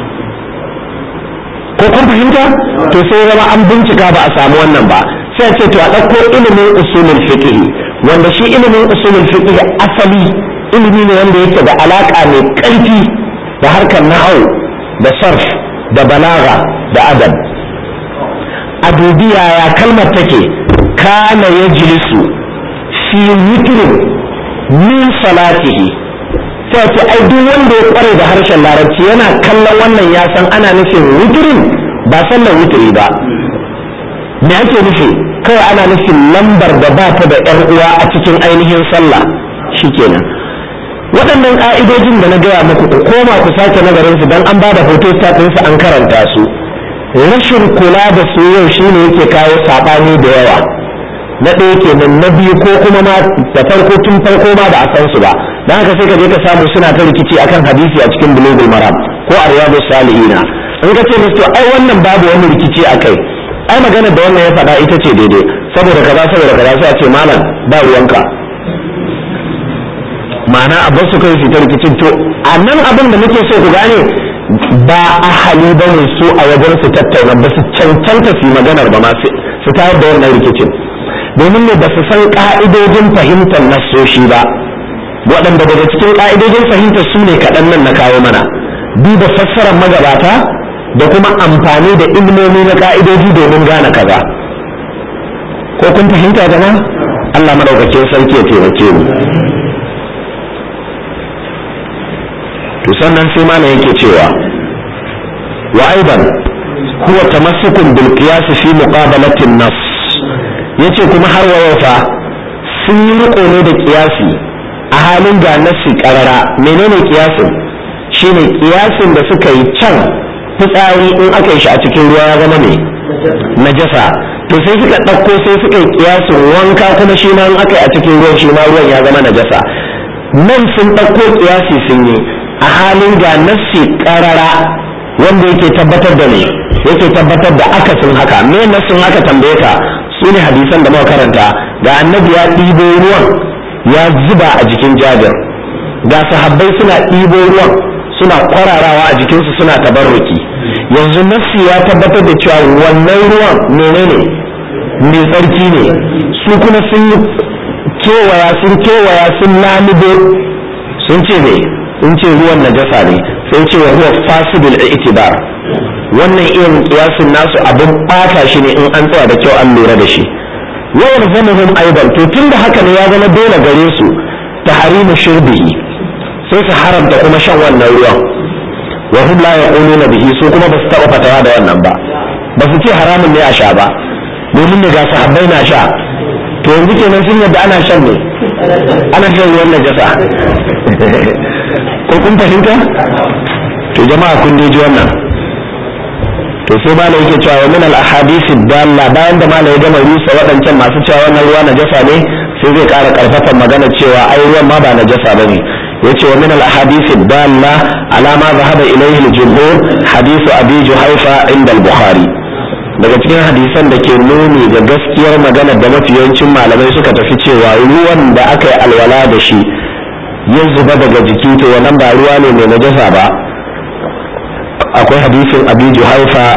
ko kun fahimta to sai zama an bincika ba a samu wannan ba sai ce to a ɗauko ilimin usulul fiqh wanda shi ilimin usulul fiqh asali ilimi ne wanda yake da alaka mai ƙarfi da harkar nahau da sarf da balaga da adab a dubi yaya kalmar take kana yajlisu fi witrin min salatihi sai ce ai duk wanda ya kware da harshen larabci yana kallon wannan ya san ana nufin witrin ba sallar witri ba me ake nufi kawai ana nufin lambar da ba ta da yar uwa a cikin ainihin sallah shikenan waɗannan ƙa'idojin da na gaya muku ku koma ku sake nazarin su don an ba da hoto su an karanta su rashin kula da su yau shine yake kawo saɓani da yawa na ɗaya kenan na biyu ko kuma ma da farko tun farko ma ba a san su ba don haka sai ka je ka samu suna ta rikici akan hadisi a cikin bulugul maram ko a riyadu salihina in ka ce musu ai wannan babu wani rikici a kai ai magana da wannan ya faɗa ita ce daidai saboda kaza saboda kaza sai a ce malam ba ruwanka ma'ana a su kai su ta rikicin to a nan abin da muke so ku gane ba a hali ba ne su a wajen su tattauna ba su cancanta su yi maganar ba ma su tayar da wannan rikicin domin ne ba su san ka'idojin fahimtar nassoshi ba waɗanda daga cikin ka'idojin fahimtar su ne kaɗan nan na kawo mana duba fassarar magabata da kuma amfani da ilmomi na ka'idoji domin gane kaza ko kun fahimta jama Allah madaukakin sarki ya taimake mu to sannan sai mana yake cewa wa aidan huwa tamassukun bil qiyas fi muqabalati an-nass yace kuma har wa fa sun yi riko ne da kiyasi a halin ga nassi karara menene kiyasin shine kiyasin da suka yi can fitsari in aka yi shi a cikin ruwa ya zama ne najasa to sai suka ɗauko sai suka yi kiyasin wanka kuma shi ma in aka yi a cikin ruwan shi ma ruwan ya zama najasa nan sun ɗauko kiyasi sun yi a halin ga nassi karara wanda yake tabbatar da ne yake tabbatar da akasin haka me nassin haka tambaye ka su ne hadisan da muka karanta ga annabi ya ɗibo ruwan ya zuba a jikin jabir ga sahabbai suna ɗibo ruwan suna kwararawa a jikinsu suna tabarruki yanzu nassi ya tabbatar da cewa wannan ruwan menene mai tsarki ne su kuma sun yi kewaya sun kewaya sun lalubo sun ce ne sun ce ruwan najasa ne sai ce wa huwa fasidul i'tibar wannan irin kiyasin nasu abin bata shi ne in an tsaya da kyau an lura da shi wa yarzamuhum aidan to tunda haka ne ya zama dole gare su tahrimu shurbihi sai su haramta kuma shan wannan ruwan wa hum la yaquluna bihi su kuma ba su taba fatawa da wannan ba ba su ce haramun ne a sha ba domin ne ga sahabbai na sha to yanzu kenan sun yadda ana shan ne ana shan ruwan najasa ko kun fahimta to jama'a kun ji wannan to sai malai yake cewa wa min al ahadith dalla bayan da malai ya gama rusa waɗancan masu cewa wannan ruwa najasa ne sai zai ƙara ƙarfafa magana cewa ai ruwan ma ba najasa bane yace wa min al ahadith dalla ala ma zahaba ilayhi al jumhur hadith abi juhaifa inda al bukhari daga cikin hadisan da ke nuni ga gaskiyar magana da mafiyancin malamai suka tafi cewa ruwan da aka yi alwala da shi ya zuba daga jiki to wannan ba ruwa ne mai najasa ba akwai hadisin abi juhaifa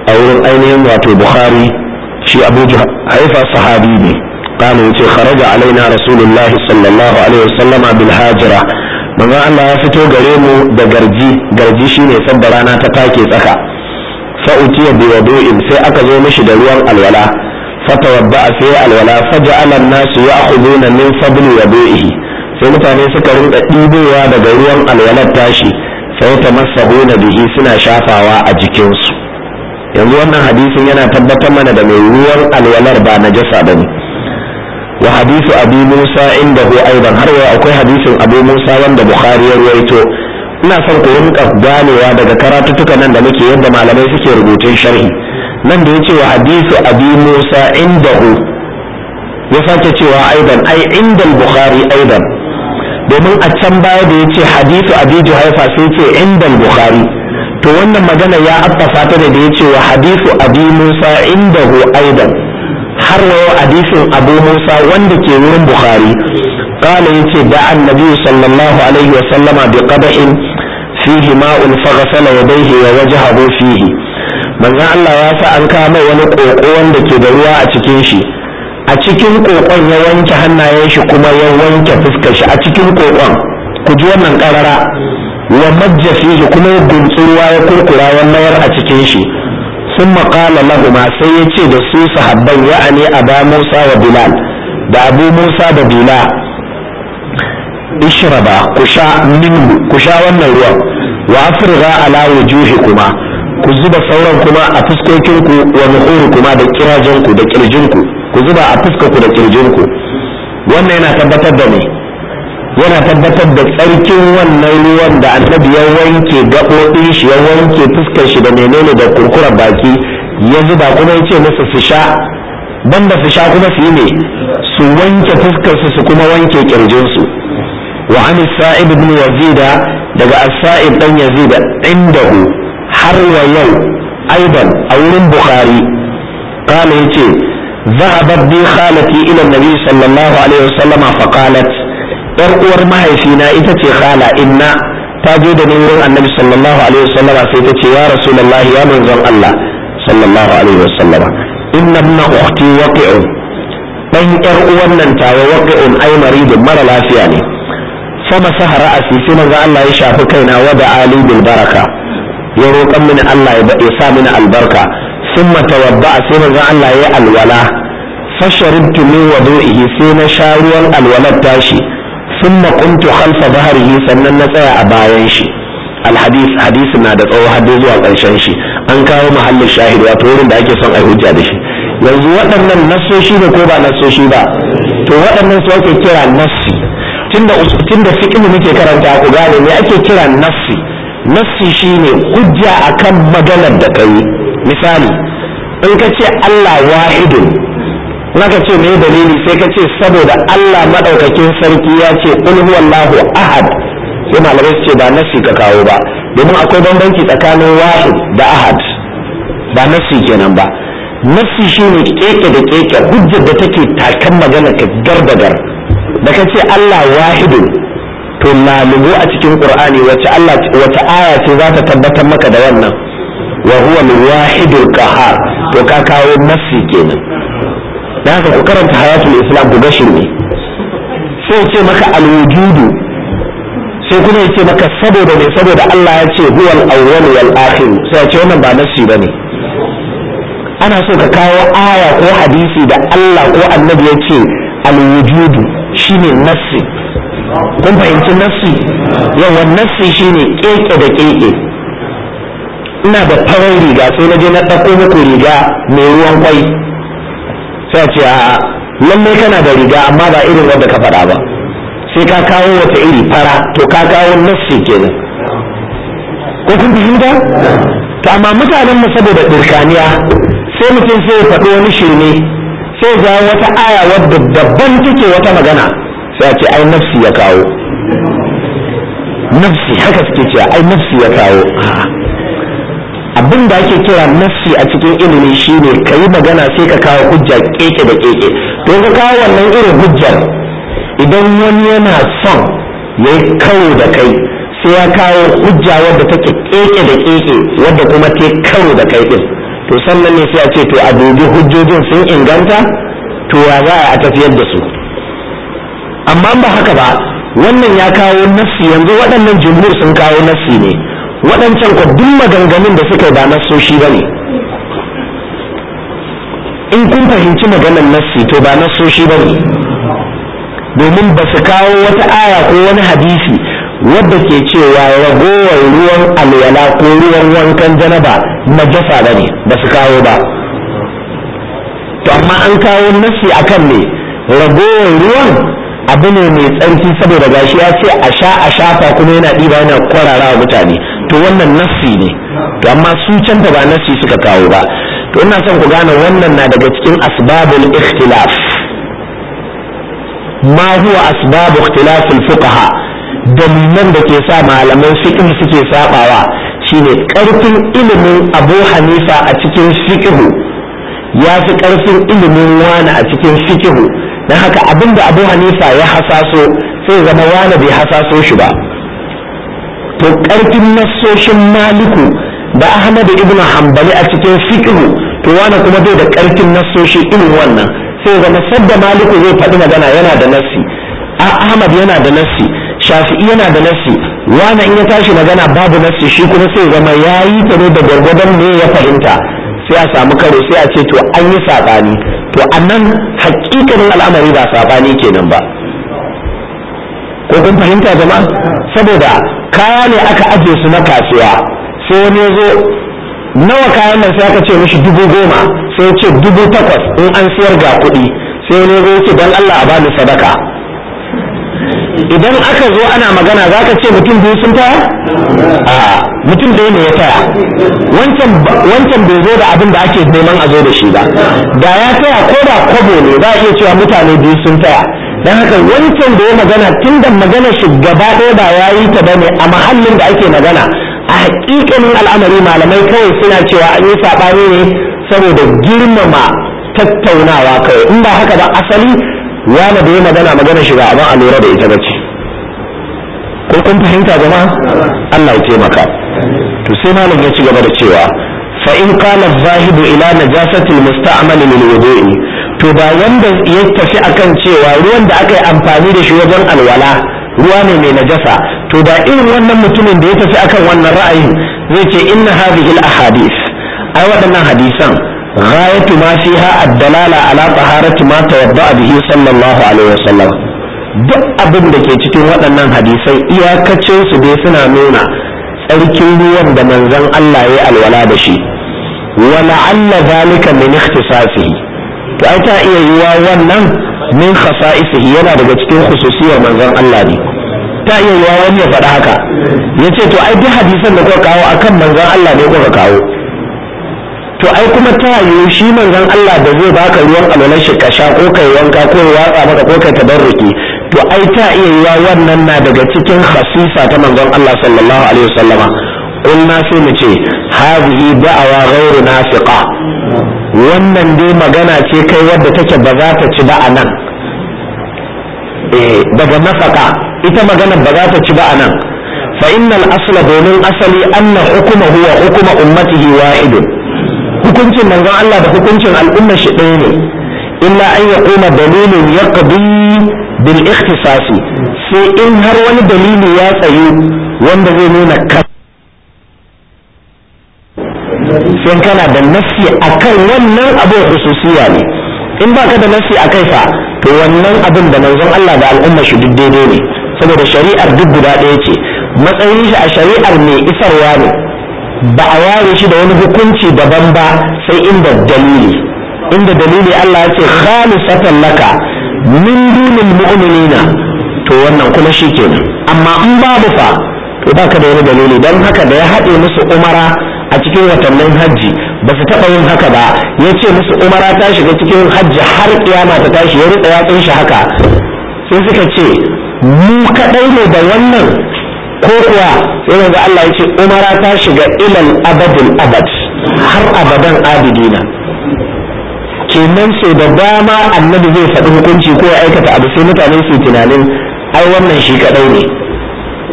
a wurin ainihin wato bukhari shi abu haifa sahabi ne قال يتي خرج علينا رسول الله صلى الله عليه وسلم بالهاجرة من الله يفتو غريمو دا غرجي غرجي شيني سد رانا تتاكي سكا فأتي بوضوء في أكزو مشي دا روان الولا فتوضأ في الولا فجعل الناس يأخذون من فضل وضوئه sai mutane suka rinka ɗibowa daga ruwan alwalar tashi sai ta masahuna bihi suna shafawa a jikinsu yanzu wannan hadisin yana tabbatar mana da mai ruwan alwalar ba najasa bane wa hadisu abu musa inda hu aidan har yau akwai hadisin abu musa wanda bukhari ya ruwaito ina son ku rinka ganewa daga karatuttuka nan da muke yadda malamai suke rubutun sharhi nan da yace wa hadisu abu musa inda hu ya sake cewa aidan ai inda bukhari aidan domin a can baya da yace hadisu abu juhaifa sai ce inda bukhari to wannan magana ya abbasa ta da yace wa hadisu abu musa inda hu aidan har wayo hadisin abu musa wanda ke wurin bukhari kala yace da annabi sallallahu alaihi wa sallama bi qada'in fihi ma'un faghsala yadayhi wa wajhahu fihi manzon Allah ya sa an kawo mai wani koko wanda ke da ruwa a cikin shi a cikin kokon ya wanke hannayen shi kuma ya wanke fuskar shi a cikin kokon ku ji wannan karara wa majja fihi kuma ya guntsi ruwa ya kurkura ya mayar a cikin shi ثم قال لهما sai ya ce da su sahabban ya'ani aba Musa wa Bilal da Abu Musa da Bilal ishraba ku sha minhu ku sha wannan ruwan wa afrigha ala wujuhikuma ku zuba sauran kuma a fuskokinku wa nuhurikuma da kirajenku da kirjinku ku zuba a fuskarku da kirjinku wannan yana tabbatar da me yana tabbatar da tsarkin wannan ruwan da annabi ya wanke gaɓoɓin shi ya wanke fuskar shi da menene da kurkurar baki ya zuba kuma ya ce musu su sha banda su sha kuma su yi ne su wanke fuskar su su kuma wanke kirjinsu wa an sa'ib ibn yazida daga as-sa'ib dan yazid indahu har wa yau aidan a wurin bukhari قال يتي ذهبت بي خالتي إلى النبي صلى الله عليه وسلم فقالت yar uwar mahaifina ita ce khala inna ta je da ni wurin annabi sallallahu alaihi wasallama sai ta ce ya rasulullahi ya manzon Allah sallallahu alaihi wasallama inna ibna ukhti waqi'un dan yar uwan nan tawa waqi'un ai maridun mara lafiya ne sama sahara asi sai manzon Allah ya shafi kaina wa da ali bil baraka ya roƙan mini Allah ya sa mini albarka summa tawadda sai manzon Allah ya alwala fasharibtu min wudu'ihi sai na sha ruwan alwalar tashi ثم قمت خلف ظهره sannan na tsaya a bayan shi alhadis hadisin na da tsawo har zuwa ƙarshen shi an kawo mahallin shahid wato wurin da ake son a hujja da shi yanzu waɗannan nassoshi ne ko ba nassoshi ba to waɗannan su ake kira nassi tunda tunda fiqh muke karanta ku gane me ake kira nassi nassi shine hujja akan maganar da kai misali in ka ce Allah wahidun naka ce me dalili sai ka ce saboda Allah madaukakin sarki ya ce qul huwallahu ahad sai malamai su ce ba nasi ka kawo ba domin akwai bambanci tsakanin wahid da ahad ba nasi kenan ba nasi shine keke da keke hujjar da take takan magana ka gar da gar da ka ce Allah wahidun to lalubu a cikin qur'ani wace Allah wace aya ce za ta tabbatar maka da wannan wa huwa al-wahidul qahhar to ka kawo nasi kenan da haka ku karanta hayatul islam ku gashin ne sai ce maka alwujudu sai kuma ya ce maka saboda ne saboda Allah ya ce huwal awwal wal akhir sai ya ce wannan ba nassi bane ana so ka kawo aya ko hadisi da Allah ko annabi ya ce alwujudu shine nassi kun fahimci nassi yawa nassi shine keke da keke ina da farar riga sai na je na ɗauko muku riga mai ruwan kwai sai a ce a lallai kana da riga amma ba irin wanda ka faɗa ba sai ka kawo wata iri fara to ka kawo nassi kenan ko kun fahimta to amma mutanen mu saboda dirkaniya sai mutum sai ya faɗi wani shirme sai ga wata aya wadda daban take wata magana sai a ce ai nafsi ya kawo nafsi haka suke cewa ai nafsi ya kawo abin da ake kira nassi a cikin ilimi shine ka yi magana sai ka kawo hujja keke da keke to ka kawo wannan irin hujjar idan wani yana son ya yi karo da kai sai ya kawo hujja wadda take keke da keke wadda kuma ta karo da kai din to sannan ne sai a ce to a dubi hujjojin sun inganta to ya za a tafiyar da su amma ba haka ba wannan ya kawo nassi yanzu waɗannan jumhur sun kawo nassi ne waɗancan ko duk maganganun da suka yi ba nassoshi ba ne in kun fahimci maganar nassi to ba nassoshi ba ne domin ba su kawo wata aya ko wani hadisi wadda ke cewa ragowar ruwan alwala ko ruwan wankan janaba na jasa ba ne ba su kawo ba to amma an kawo nassi akan ne ragowar ruwan abu ne mai tsarki saboda gashi ya ce a sha a shafa kuma yana ɗiba yana kwarara wa mutane to wannan nassi ne to amma su can ba nassi suka kawo ba to ina son ku gane wannan na daga cikin asbabul ikhtilaf ma huwa asbabu ikhtilafil fuqaha dalilan da ke sa malaman fiqh suke sabawa shine karfin ilimin Abu Hanifa a cikin fiqh ya fi karfin ilimin wani a cikin fiqh dan haka abinda Abu Hanifa ya hasaso sai zama wani bai hasaso shi ba to karfin nassoshin Maliku da Ahmad ibn Hanbali a cikin fiqh to wani kuma bai da karfin nassoshi irin wannan sai zama sadda Maliku zai faɗi magana yana da nassi Ahmad yana da nassi shafi'i yana da nassi wani in ya tashi magana babu nassi shi kuma sai zama ya yi ta ne da gwargwadon ne ya fahimta sai a samu karo sai a ce to an yi saɓani to a nan hakikanin al'amari ba saɓani kenan ba ko kun fahimta jama'a saboda kaya ne aka aje su na kasuwa sai wani ya zo nawa kayan nan sai aka ce mishi dubu goma sai ya ce dubu takwas in an siyar ga kuɗi sai wani ya zo ya ce don Allah a bani sadaka idan aka zo ana magana za ka ce mutum biyu sun taya? a mutum ɗaya ne ya taya wancan bai zo da abin da ake neman a zo da shi ba da ya taya ko da kwabo ne za a iya cewa mutane biyu sun taya don haka wancan da ya magana tun da magana shi gaba ɗaya ba ya yi ta bane a mahallin da ake magana a hakikanin al'amari malamai kawai suna cewa an yi saɓani ne saboda girmama tattaunawa kawai in ba haka ba asali wani da ya magana magana shiga abin a lura da ita bace ko kun fahimta jama'a Allah ya taimaka to sai malam ya ci gaba da cewa fa in qala zahibu ila najasati almusta'mal lil wudu'i to da wanda ya tafi akan cewa ruwan da aka yi amfani da shi wajen alwala ruwa ne mai najasa to da irin wannan mutumin da ya tafi akan wannan ra'ayin zai ce inna hadhihi al ahadith ai waɗannan hadisan غاية ما فيها الدلالة على طهارة ما توضأ به صلى الله عليه وسلم duk abin da ke cikin waɗannan hadisai iyakacin su dai suna nuna tsarkin ruwan da manzon Allah ya alwala da shi wa la'alla zalika min ikhtisasihi to ai ta iya yiwa wannan min khasa'isihi yana daga cikin khususiyar manzon Allah ne ta iya yiwa wani ya faɗa haka yace to ai duk hadisan da kuka kawo akan manzon Allah ne kuka kawo to ai kuma ta yiwu shi manzon Allah da zai baka ruwan alwalar shi ka sha ko kai wanka ko watsa maka ko kai tabarruki to ai ta iya yiwa wannan na daga cikin khasisa ta manzon Allah sallallahu alaihi wasallama qulna sai mu ce hadhihi da'awa ghairu nafiqa wannan dai magana ce kai wadda take ba za ta ci ba a nan eh daga nafaka ita magana ba za ta ci ba a nan fa innal asla domin asali anna hukuma huwa hukuma ummatihi wa'idun hukuncin manzon Allah da hukuncin al'ummar shi ɗaya ne illa an ya kuma dalilin ya bil ikhtisasi sai in har wani dalili ya tsayu wanda zai nuna ka sai kana da nassi akan wannan abu hususiya ne in baka da nassi akai fa to wannan abin da manzon Allah da al'ummar shi duk daidai ne saboda shari'ar duk guda ɗaya ce matsayin shi a shari'ar mai isarwa ne ba a ware shi da wani hukunci daban ba sai inda dalili inda dalili Allah ya ce khalisatan laka min dunil mu'minina to wannan kuma shi kenan amma in babu fa to baka da wani dalili don haka da ya haɗe musu umara a cikin watannin hajji ba su taɓa yin haka ba ya ce musu umara ta shiga cikin hajji har kiyama ta tashi ya rutsa yatsun shi haka sai suka ce mu kaɗai ne da wannan ko kuwa sai yanzu Allah ya ce umara ta shiga ilal abadin abad har abadan abidina kenan sai da dama annabi zai faɗi hukunci ko ya aikata abu sai mutane su tunanin ai wannan shi kadai ne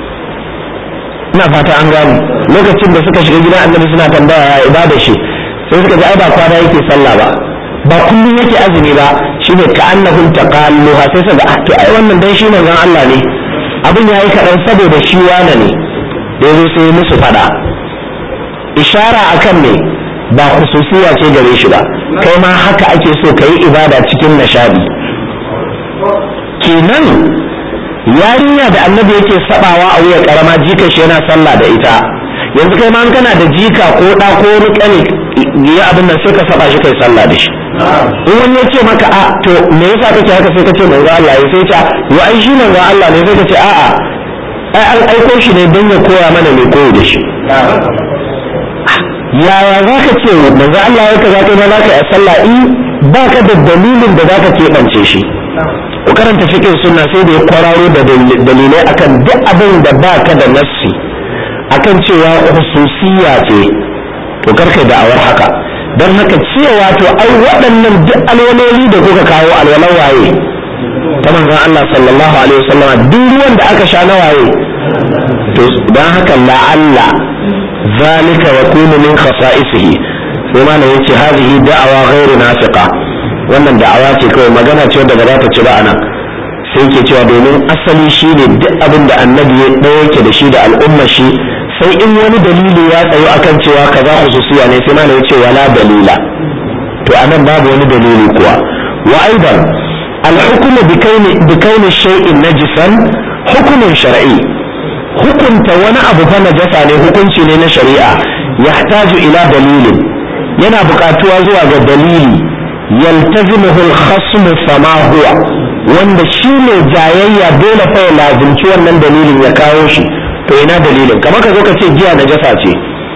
ina fata an gano lokacin da suka shiga gidan annabi suna tambaya ya ibada shi sai suka ji ai ba kwana yake sallah ba ba kullum yake azumi ba shine ka annahum taqalluha sai suka ga to ai wannan dan shi manzon Allah ne abin yayi kaɗan saboda shi wane ne da yazo sai musu fada ishara akan me ba khususiya ce gare shi ba kai ma haka ake so ka yi ibada cikin nishadi kenan yarinya da annabi yake sabawa a wuya karama jika shi yana sallah da ita yanzu kai ma kana da jika ko da ko wani kane ya abin nan sai ka saba shi kai sallah da shi in wani ya ce maka a to me yasa kake haka sai ka ce manzo Allah ya sai ta yo ai shi manzo Allah ne sai ka ce a'a ai an aiko shi ne don ya koya mana mai koyo da shi yaya za ka ce manzo Allah ya kaza kai ma za ka yi sallah in ba ka da dalilin da za ka keɓance shi ku karanta fikin sunna sai da ya kwararo da dalilai akan duk abin da ba ka da nassi akan cewa hususiya ce to karka da'awar haka don haka cewa to ai waɗannan duk alwaloli da kuka kawo alwalan waye ta manzon Allah sallallahu alaihi wasallam duk ruwan da aka sha na waye to don haka la'alla zalika yakunu min khasa'isihi sai malam yace hadhihi da'awa ghairu nafiqa wannan da'awa ce kawai magana ce wadda ba za ta ci ba anan sai ke cewa domin asali shi ne duk abin da annabi ya ɗaya yake da shi da al'umma shi sai in wani dalili ya tsayo akan cewa kaza hususiya ne sai mana ya ce wala dalila to anan babu wani dalili kuwa wa aidan al-hukmu bi kauni shay'in najisan hukumun shar'i hukunta wani abu fa najasa ne hukunci ne na shari'a yahtaju ila dalilin yana buƙatuwa zuwa ga dalili yaltazimuhu al-khasmu fama huwa wanda shi ne jayayya dole fa ya lazimci wannan dalilin ya kawo shi to ina dalilin kamar ka zo ka ce giya najasa ce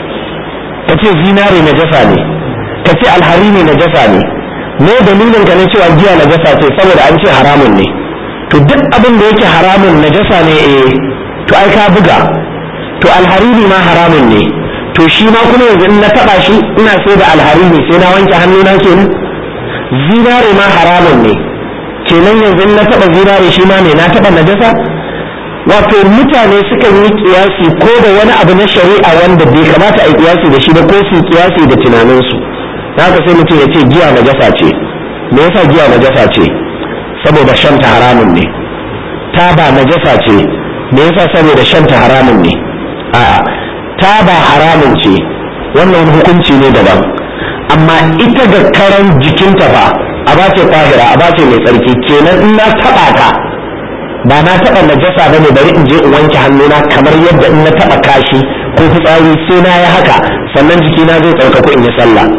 ka ce zinare najasa ne ka ce alharini najasa ne me dalilin ka na cewa giya najasa ce saboda an ce haramun ne to duk abin da yake haramun najasa ne eh to ai ka buga to alharini ma haramun ne to shi ma kuma yanzu in na taba shi ina sai da alharini sai na wanke hannuna kenan zinare ma haramun ne kenan yanzu na taba zinare shi ma ne na taba najasa wato mutane sukan yi kiyasi ko da wani abu na shari'a wanda bai kamata a yi kiyasi da shi ba ko su kiyasi da tunaninsu haka sai mutum ya ce giya najasa ce me yasa giya najasa ce saboda shanta haramun ne taba najasa ce me yasa saboda shanta haramun ne a'a taba haramun ce wannan hukunci ne daban amma ita ga karan jikinta fa a bace tahira a bace mai tsarki kenan in na taba ta ba na taba najasa ba ne bari in je in wanke hannuna kamar yadda in na taba kashi ko fitsari sai na yi haka sannan jikina zai tsarkaku in yi sallah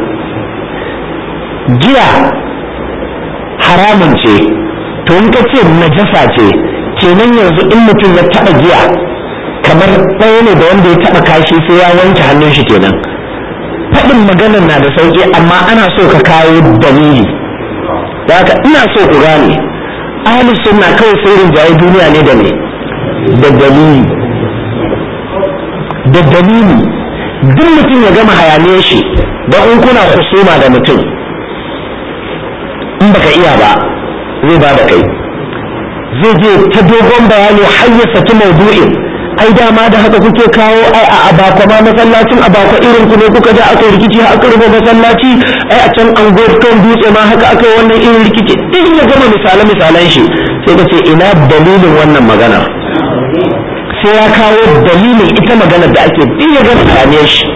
giya haramun ce to in ka ce najasa ce kenan yanzu in mutum ya taba giya kamar ɗaya ne da wanda ya taba kashi sai ya wanke hannun shi kenan faɗin maganar na da sauƙi amma ana so ka kawo dalili haka ina so ku gane ahli sunna kawai sai rinjaye duniya ne da me da dalili da dalili duk mutum ya gama hayaniyar shi don in kuna husuma da mutum in baka iya ba zai ba da kai zai je ta dogon bayani har ya saki maudu'in ai dama da haka kuke kawo ai a abakwa ma masallacin abakwa irin ku ne kuka ja aka rikici har aka rufe masallaci ai a can an kan dutse ma haka aka yi wannan irin rikici in ya gama misalan misalan shi sai ka ce ina dalilin wannan maganar sai ya kawo dalilin ita maganar da ake in ya gama bayanai shi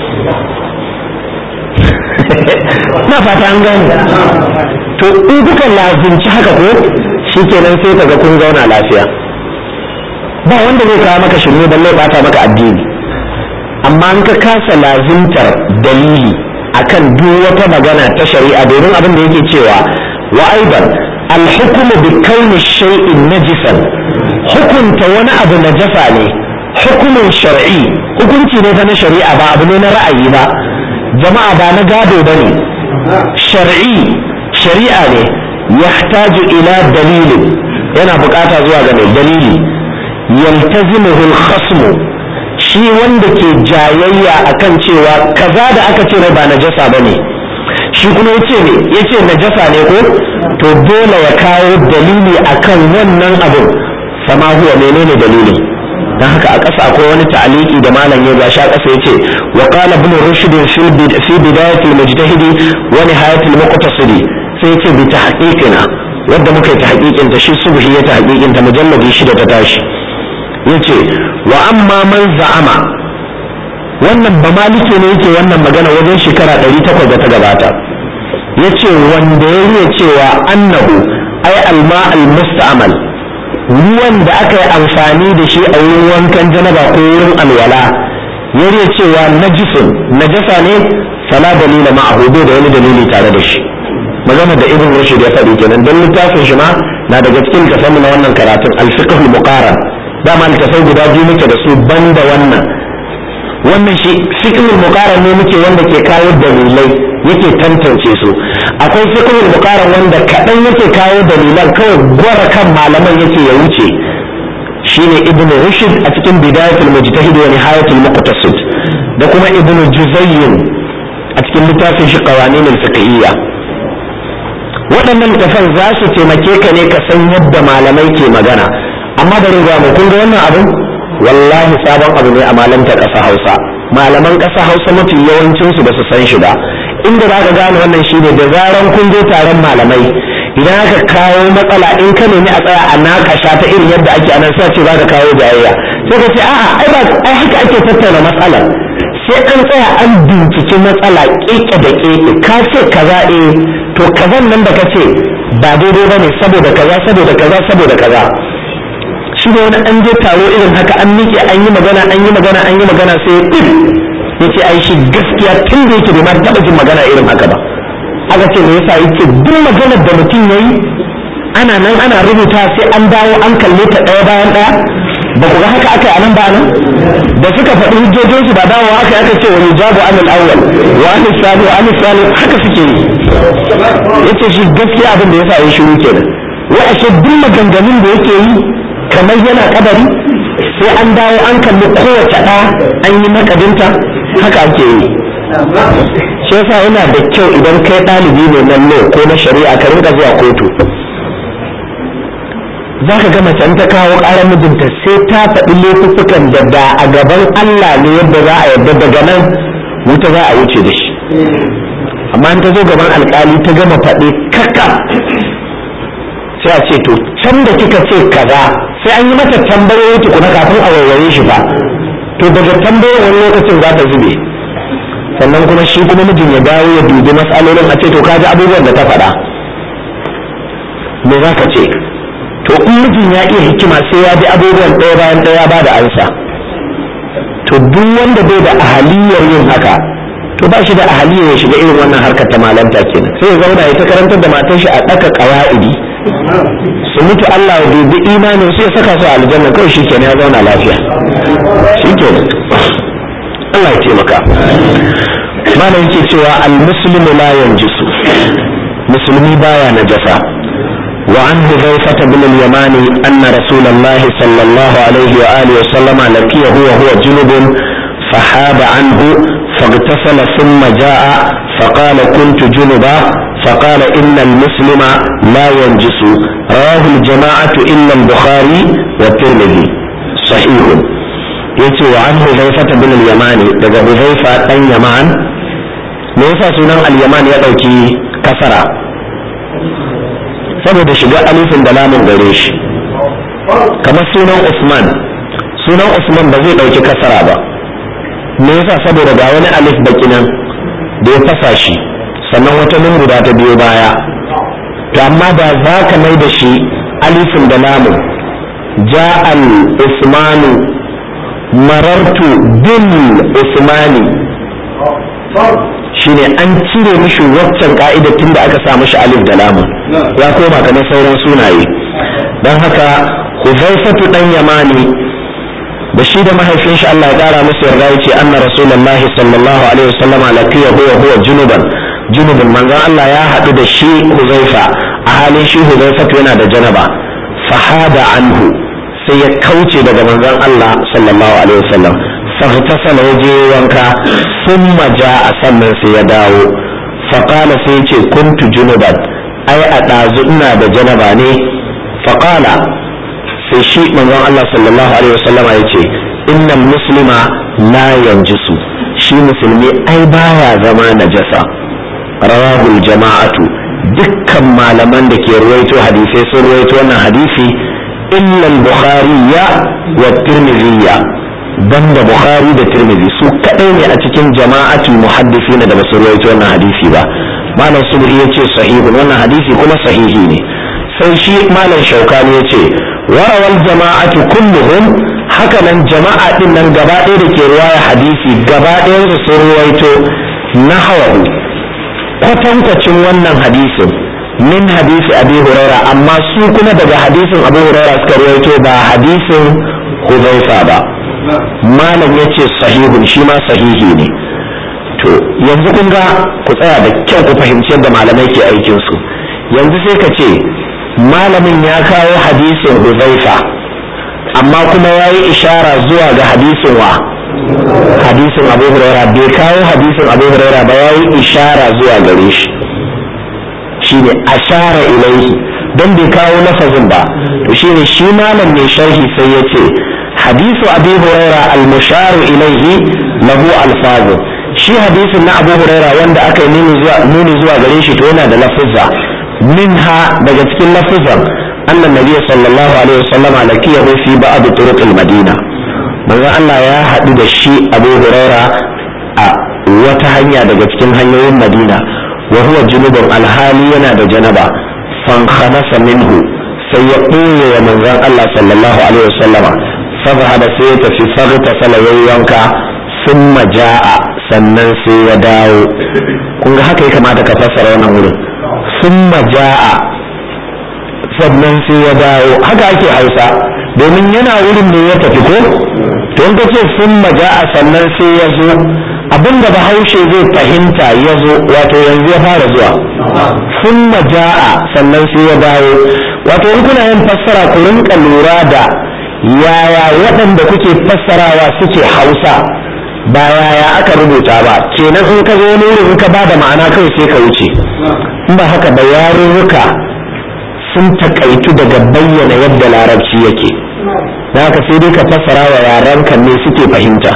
na fata an gane to in kuka lazimci haka ko shikenan sai ka ga kun zauna lafiya ba wanda zai kawo maka shirme balle bata maka addini amma an ka kasa lazimtar dalili akan duk wata magana ta shari'a domin abin da yake cewa wa aidan alhukumu bi kauni shay'in najisan hukunta wani abu najasa ne hukumin shar'i hukunci ne fa na shari'a ba abu ne na ra'ayi ba jama'a ba na gado bane shar'i shari'a ne yahtaju ila dalilin yana bukata zuwa ga mai dalili yaltazimuhu al-khasmu shi wanda ke jayayya akan cewa kaza da aka ce ba najasa bane shi kuma yace ne yace najasa ne ko to dole ya kawo dalili akan wannan abin sama huwa menene dalili dan haka a ƙasa akwai wani ta'aliki da malam ya gashi a ƙasa yace wa qala ibn rushd fi bidayat al-mujtahidi wa nihayat al-muqtasidi sai yace bi tahqiqina wanda muka yi tahqiqin ta shi subhi ya tahqiqin ta mujalladi shida ta tashi yace wa amma man za'ama wannan ba malike ne yake wannan magana wajen shekara 800 da ta gabata yace wanda ya riya cewa annahu ai alma al-musta'mal ruwan da aka yi amfani da shi a wurin wankan janaba ko wurin alwala ya riya cewa najisun najasa ne fala dalila ma'ahu bai da wani dalili tare da shi magana da ibn rushd ya faɗi kenan don littafin shi ma na daga cikin tafamu na wannan karatun al-fiqh al-muqaran dama littafai guda biyu muke da su banda wannan wannan shi fiqh al-muqaran ne muke wanda ke kawo dalilai yake tantance su akwai fiqh al-muqaran wanda kadan yake kawo dalilan kawai gwara kan malaman yake ya wuce shine ibn rushd a cikin bidayatul mujtahid wa nihayatul muqtasid da kuma ibn juzayyin a cikin littafin shi qawanin al-fiqhiyya waɗannan littafan za su taimake ka ne ka san yadda malamai ke magana amma bari ga mu kun ga wannan abin wallahi sabon abu ne a malantar ƙasa hausa malaman ƙasa hausa mafi yawancinsu ba su san shi ba inda za ka gane wannan shine da zaran kun je taron malamai idan aka kawo matsala in ka nemi a tsaya a nakasha ta irin yadda ake anan sai ce za ka kawo jayayya sai ka ce a'a ai ba ai haka ake tattauna matsalar sai an tsaya an binciki matsala keke da keke ka ce kaza eh to kazan nan da ka ce ba daidai bane saboda kaza saboda kaza saboda kaza shi ne wani an je taro irin haka an miƙe an yi magana an yi magana an yi magana sai ɗin ya ce ai shi gaskiya tun da yake bai ma taɓa jin magana irin haka ba aka ce me yasa yake duk maganar da mutum ya yi ana nan ana rubuta sai an dawo an kalle ta ɗaya bayan ɗaya ba ku ga haka aka yi a nan ba nan da suka faɗi hujjojinsu ba dawowa aka aka ce wani jabu anil awwal wa anil sani wa anil sani haka suke yi yace shi gaskiya abin da yasa ya shiru kenan wai ashe duk maganganun da yake yi kamar yana kadari sai an dawo an kalli kowace ɗa an yi makadinta haka ake yi shi yasa yana da kyau idan kai ɗalibi ne na law ko na shari'a ka rinka zuwa kotu za ka ga macen ta kawo ƙarar mijinta sai ta faɗi laifukan da da a gaban Allah ne yadda za a yarda daga nan wuta za a wuce da shi amma in ta zo gaban alƙali ta gama faɗi kaka sai a ce to can da kika ce kaza sai an yi mata tambayoyi tukuna kafin a warware shi fa to daga tambayoyin wani lokacin za ta zube sannan kuma shi kuma mijin ya dawo ya dubi matsalolin a ce to kaji abubuwan da ta faɗa me za ka ce to in mijin ya iya hikima sai ya bi abubuwan ɗaya bayan ɗaya ba da ansa to duk wanda bai da ahaliyar yin haka to ba shi da ahaliyar ya shiga irin wannan harkar ta malanta kenan sai ya zauna ya ta karantar da matan shi a ɗaka ƙawa'idi su mutu Allah ya dubi imanin su ya saka su a aljanna kawai shi kenan ya zauna lafiya shi kenan Allah ya taimaka malam yake cewa al-muslimu la yanjisu musulmi baya najasa وعن حذيفة بن اليمان أن رسول الله صلى الله عليه وآله وسلم لقيه وهو جنب فحاب عنه فاغتسل ثم جاء فقال كنت جنبا فقال إن المسلم لا ينجس رواه الجماعة إلا البخاري والترمذي صحيح yace wa an huzaifata bin al-yamani daga huzaifa dan yaman me yasa sunan al-yaman ya dauki kasara saboda shiga alifin da lamun gare shi kamar sunan usman sunan usman ba zai dauki kasara ba me yasa saboda ga wani alif baki nan da ya fasa shi sannan wata nun guda ta biyo baya to amma da za ka mai da shi alifin da lamun ja al usmanu marartu bil usmani shine an cire mishi waccan ka'ida tun da aka sa mishi alif da lamun ya koma kamar sauran sunaye don haka huzaifatu dan yamani da shi da mahaifin shi Allah ya kara musu yarda yace anna rasulullahi sallallahu alaihi wasallama laqiya huwa huwa junuban junubun manzon Allah ya haɗu da shi huzaifa a halin shi huzaifatu yana da janaba fahada anhu sai ya kauce daga manzon Allah sallallahu alaihi wasallam فاغتسل وجه wanka ثم جاء sannan sai ya dawo faƙala sai ce kuntu junuban ai a ɗazu ina da janaba ne faƙala sai shi manzon Allah sallallahu alaihi wasallama ya ce innal muslima la yanjisu shi musulmi ai baya zama najasa rawahul jama'atu dukkan malaman da ke ruwaito hadisai sun ruwaito wannan hadisi illa al-bukhari wa tirmidhi banda bukhari da tirmidhi su kadai ne a cikin jama'atul muhaddisin da basu ruwaito wannan hadisi ba malam subhi yace sahihun wannan hadisi kuma sahihi ne sai shi malam shaukani yace warawal jama'atu kulluhum haka nan jama'a din nan gaba ɗaya da ke ruwaya hadisi gaba ɗayan su sun ruwaito nahawahu kwatankwacin wannan hadisin min hadisi abi huraira amma su kuma daga hadisin abu huraira suka ruwaito ba hadisin huzaifa ba malam ya ce sahihun shi ma sahihi ne to yanzu kun ga ku tsaya da kyau ku fahimci yadda malamai ke aikinsu yanzu sai ka ce malamin ya kawo hadisin huzaifa amma kuma ya yi ishara zuwa ga hadisin wa hadisin abu huraira bai kawo hadisin abu huraira ba ya yi ishara zuwa gare shi shine ashara ilaihi don bai kawo lafazin ba to shine shi malam mai sharhi sai ya ce hadisu abu huraira al-musharu ilaihi lahu alfazu shi hadisin na abu huraira wanda aka yi nuni zuwa gare shi to yana da lafuzza minha daga cikin lafuzan annan nabiya sallallahu alaihi wasallama lakiyahu fi ba'd turuq al-madina manzo Allah ya haɗu da shi abu huraira a wata hanya daga cikin hanyoyin madina wa huwa junubun alhali yana da janaba fankhanasa minhu sai ya ɓoye wa manzon Allah sallallahu alaihi wasallama fadhhaba sai ya tafi faghtasala yayyanka summa jaa sannan sai ya dawo kun ga haka ya kamata ka fassara wannan wurin summa jaa sannan sai ya dawo haka ake hausa domin yana wurin ne ya tafi ko to in ka ce summa jaa sannan sai ya zo abinda bahaushe zai fahimta ya zo wato yanzu ya fara zuwa summa jaa sannan sai ya dawo wato in kuna yin fassara ku rinka lura da yaya waɗanda kuke fassarawa suke hausa ba yaya aka rubuta ba kenan in ka zo wani wurin in ka ba da ma'ana kawai sai ka wuce in ba haka ba yarurruka sun takaitu daga bayyana yadda larabci yake da haka sai dai ka fassara wa yaranka ne suke fahimta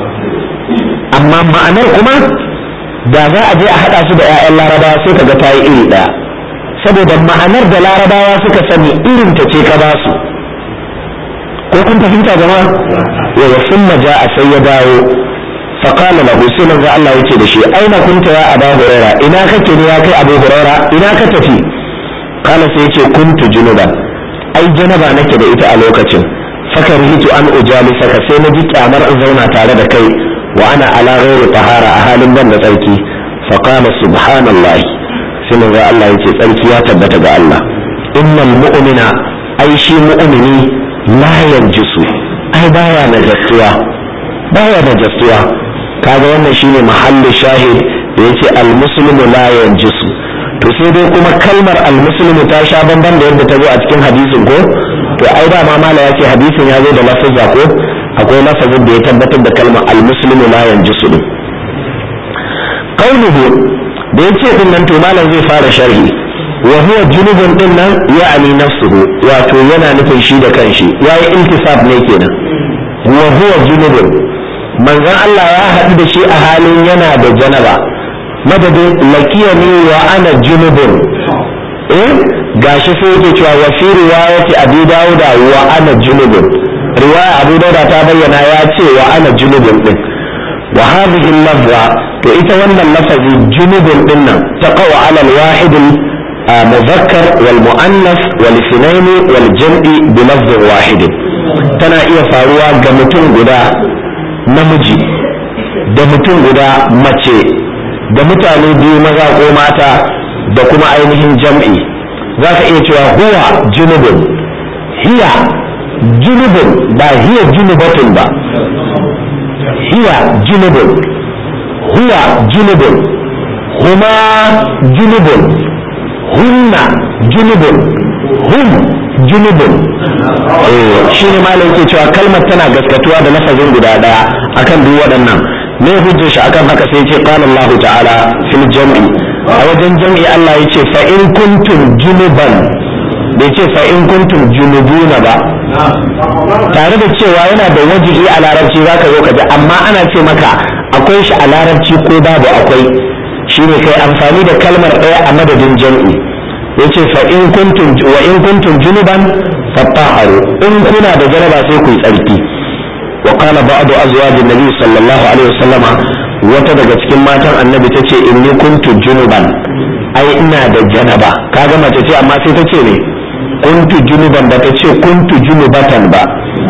amma ma'anar kuma da za a je a haɗa su da 'ya'yan larabawa sai ka ga ta yi iri ɗaya saboda ma'anar da larabawa suka sani irin ta ce ka ba su ko kun fahimta jama'a wa sun maja a sai ya dawo faƙala lahu sai manzo Allah yake da shi aina kunta ya aba huraira ina kake ne ya kai abu huraira ina ka tafi kala sai yace kuntu junuban ai janaba nake da ita a lokacin fakarihitu an ujalisaka sai na ji kyamar in zauna tare da kai wa ana ala ghairi tahara a halin ban da tsarki faqala subhanallahi sai manzo Allah yace tsarki ya tabbata ga Allah innal mu'mina ai shi mu'mini la yanjisu ai baya najastuwa baya najastuwa kaga wannan shine mahallin shahid da yace al muslimu la yanjisu to sai dai kuma kalmar al muslimu ta sha bamban da yadda ta zo a cikin hadisin ko to ai da ma mala yace hadisin ya zo da lafazza ko akwai lafazin da ya tabbatar da kalmar al muslimu la yanjisu din qauluhu da yace din nan to malam zai fara sharhi wa huwa junubun din nan ya'ani nafsuhu wato yana nufin shi da kanshi yayi intisab ne kenan wa huwa junubun manzon Allah ya haɗu da shi a halin yana da janaba madadin lakiyani wa ana junubun eh gashi sai yake cewa wa fi riwayati abi dauda wa ana junubun riwaya abu dauda ta bayyana ya ce wa ana junubun din wa hadhihi lafza to ita wannan lafazi junubun din nan taqaw ala al-wahid مذكر والمؤنث والاثنين والجمع بلفظ واحد tana iya faruwa ga mutum guda namiji da mutum guda mace da mutane biyu maza ko mata da kuma ainihin jam'i za ka iya cewa huwa junubun hiya junubun ba hiya junubatun ba hiya junubun huwa junubun huma junubun hunna junubun hum junubun shi ne malam ke cewa kalmar tana gaskatuwa da lafazin guda daya akan duk waɗannan me hujjar shi akan haka sai ce qala Allah ta'ala fil jam'i a wajen jam'i Allah ya ce fa in kuntum junuban bai ce fa in kuntum junubuna ba tare da cewa yana da wajihi a larabci za ka zo ka ji amma ana ce maka akwai shi a larabci ko babu akwai shine kai amfani da kalmar ɗaya a madadin jam'i yace fa in kuntum wa in kuntum junuban fattaharu in kuna da jaraba sai ku yi tsarki wa qala ba'du azwajin nabi sallallahu alaihi wasallam wata daga cikin matan annabi tace inni kuntu junuban ai ina da janaba kaga mace ce amma sai tace ne kuntu junuban ba ta ce kuntu junubatan ba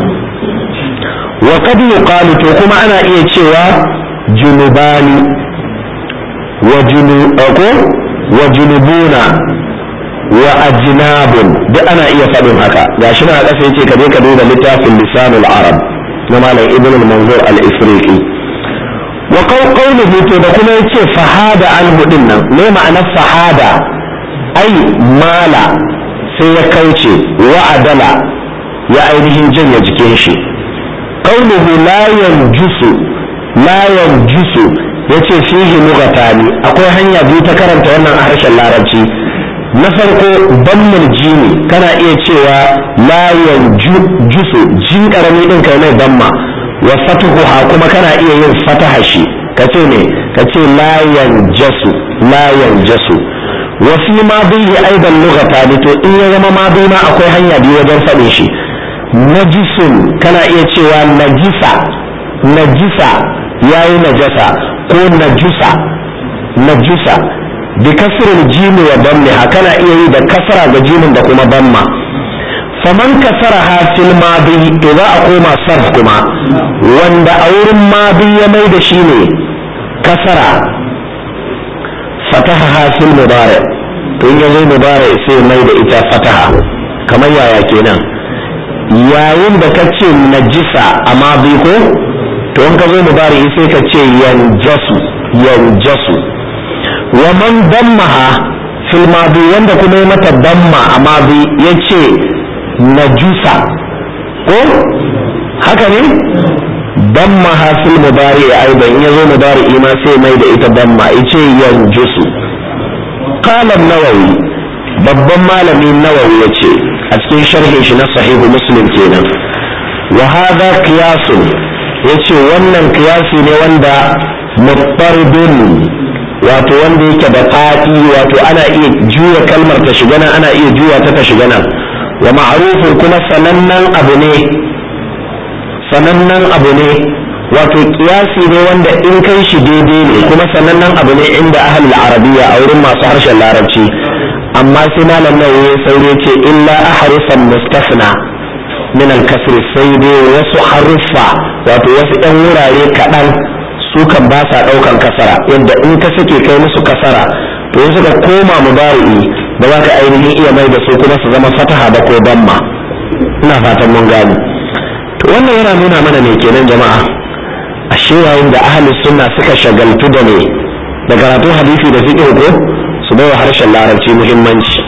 wa qad yuqalu to kuma ana iya cewa junubani wa junu ko wa junubuna wa ajnabun duk ana iya faɗin haka gashi na ƙasa yace ka je ka duba littafin lisanul arab na malam ibn al-manzur al-ifriqi wa qawluhu to da kuma yace fahada anhu din nan me ma'anar fahada ai mala sai ya kauce wa adala ya ainihin janye jikin shi qawluhu la yanjusu la yanjusu yace fihi lughatani akwai hanya biyu ta karanta wannan a harshen larabci na farko dammul jini kana iya cewa la yanjusu jin karami din kai mai damma wa fatuhuha kuma kana iya yin fataha shi kace ne kace la yanjasu la yanjasu wa fi ma bihi aidan lughatan to in ya zama ma bai ma akwai hanya biyu wajen faɗin shi najisun kana iya cewa najisa najisa yayi najasa ko najusa najusa bi kasril jimi wa dammiha kana iya yi da kasra ga jimin da kuma damma faman kasaraha fil madi idza a koma sarf kuma wanda a wurin madi ya mai da shi ne kasara fataha fil mudari to in yazo mudari sai mai da ita fataha kamar yaya kenan yayin da ka ce najisa a madi ko to in ka zo mudari sai ka ce yanjasu yanjasu wa man dammaha fil madi wanda kuma ya mata damma a madi yace najusa ko haka ne dammaha fil mudari aidan yazo mudari ma sai mai da ita damma yace yanjusu qala an-nawawi babban malami nawawi yace a cikin sharhin shi na sahihu muslim kenan wa hadha qiyasun yace wannan qiyasi ne wanda muttaridun wato wanda yake da fadi wato ana iya juya kalmar ta shiga nan ana iya juya ta ta shiga nan wa ma'rufun kuma sanannen abu ne sanannen abu ne wato kiyasi ne wanda in kai shi daidai ne kuma sanannen abu ne inda ahlul arabiya a wurin masu harshen larabci amma sai malam nawawi ya saure ce illa ahrufan mustafna min al-kasr sai dai wasu haruffa wato wasu ɗan wurare kaɗan su kan ba sa ɗaukan kasara yadda in ka sake kai musu kasara to in suka koma mubari'i ba za ka ainihin iya mai da su kuma su zama fataha ba ko damma ina fatan mun gani to wannan yana nuna mana ne kenan jama'a ashe yayin da ahli sunna suka shagaltu da ne da karatun hadisi da fiqh ko su bai wa harshen larabci muhimmanci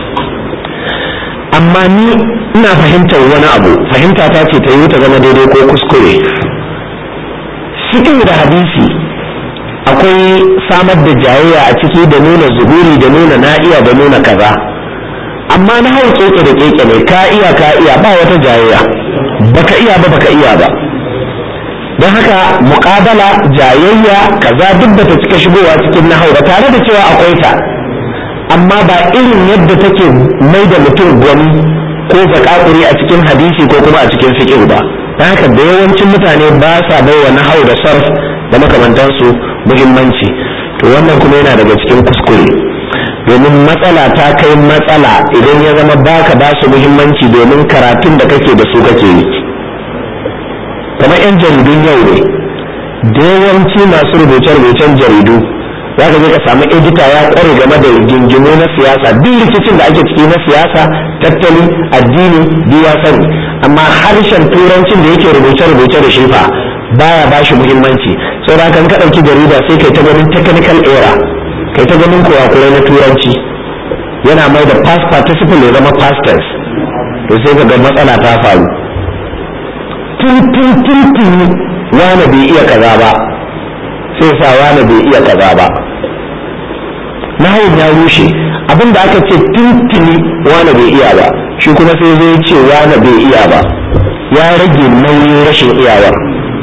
amma ni ina fahimtar wani abu fahimta ta ce ta yi ta zama daidai ko kuskure fiqh da hadisi akwai samar da jayayya a ciki da nuna zuhuri da nuna na'iya da nuna kaza amma na hau keke da keke ne ka iya ka iya ba wata jayayya baka iya ba baka iya ba don haka muƙabala jayayya kaza duk da ta cika shigowa cikin nahau da tare da cewa akwai ta amma ba irin yadda take mai da mutum gwani ko zakakuri a cikin hadisi ko kuma a cikin fiqh ba don haka da yawancin mutane ba sa bai wa nahau da sarf da makamantansu muhimmanci to wannan kuma yana daga cikin kuskure domin matsala ta kai matsala idan ya zama baka ba su muhimmanci domin karatun da kake da su kake yi kamar 'yan jaridun yau ne da yawanci masu rubuce-rubucen jaridu za ka je ka samu edita ya kware game da gingimu na siyasa duk rikicin da ake ciki na siyasa tattali addini duk ya sani amma harshen turancin da yake rubuce-rubuce da shi fa baya ba shi muhimmanci saboda kan ka ɗauki jarida sai kai ta ganin technical error kai ta ganin kurakurai na turanci yana mai da past participle ya zama past tense to sai ka ga matsala ta faru tun tun tun tun wani bai iya kaza ba sai sa wani bai iya kaza ba nahawun ya rushe abin da aka ce tuntuni wani bai iya ba shi kuma sai zai ce wani bai iya ba ya rage nauyin rashin iyawar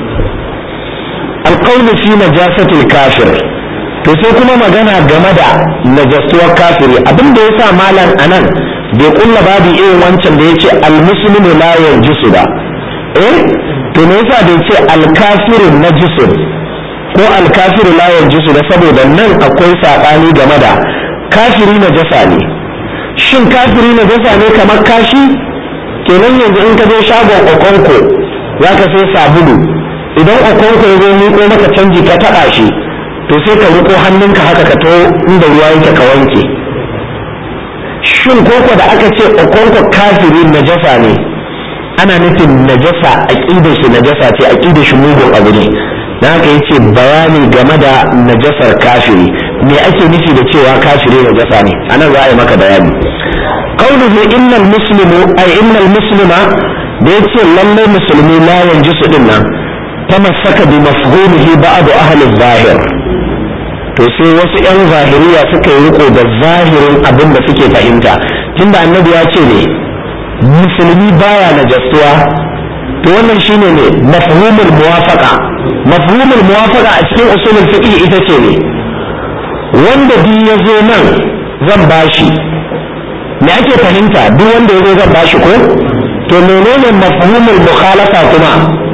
alƙaunu fi najasatul kafir to sai kuma magana game da najasuwar kafiri abin da ya sa malam anan bai kulla babu irin wancan da ya ce almuslimu la yanjisu ba eh to me yasa bai ce alkafiru najisun ko alkafiru la yanjisu da saboda nan akwai saɓani game da kafiri najasa ne shin kafiri najasa ne kamar kashi kenan yanzu in ka je shagon okonko za ka sai sabulu idan okonko ya zo miƙo maka canji ka taɓa shi to sai ka riko hannunka haka ka to inda ruwa yake ka wanke shin koko da aka ce okonko kafiri najasa ne ana nufin najasa aqidar shi najasa ce aqidar shi mugun abu ne dan haka yace bayani game da najasar kafiri me ake nufi da cewa kafiri najasa ne anan za a yi maka bayani qauluhu innal muslimu ay innal muslima da yace lalle musulmi la yanjisu din nan tamassaka bi mafhumihi ba'd ahli zahir to sai wasu yan zahiriya suka yi riko da zahirin abin da suke fahimta tunda annabi ya ce ne musulmi baya najastuwa to wannan shine ne mafhumul muwafaqa mafhumul muwafaqa a cikin usulul fiqh ita ce ne wanda duk ya zo nan zan bashi me ake fahimta duk wanda ya zo zan bashi ko to menene mafhumul mukhalafa kuma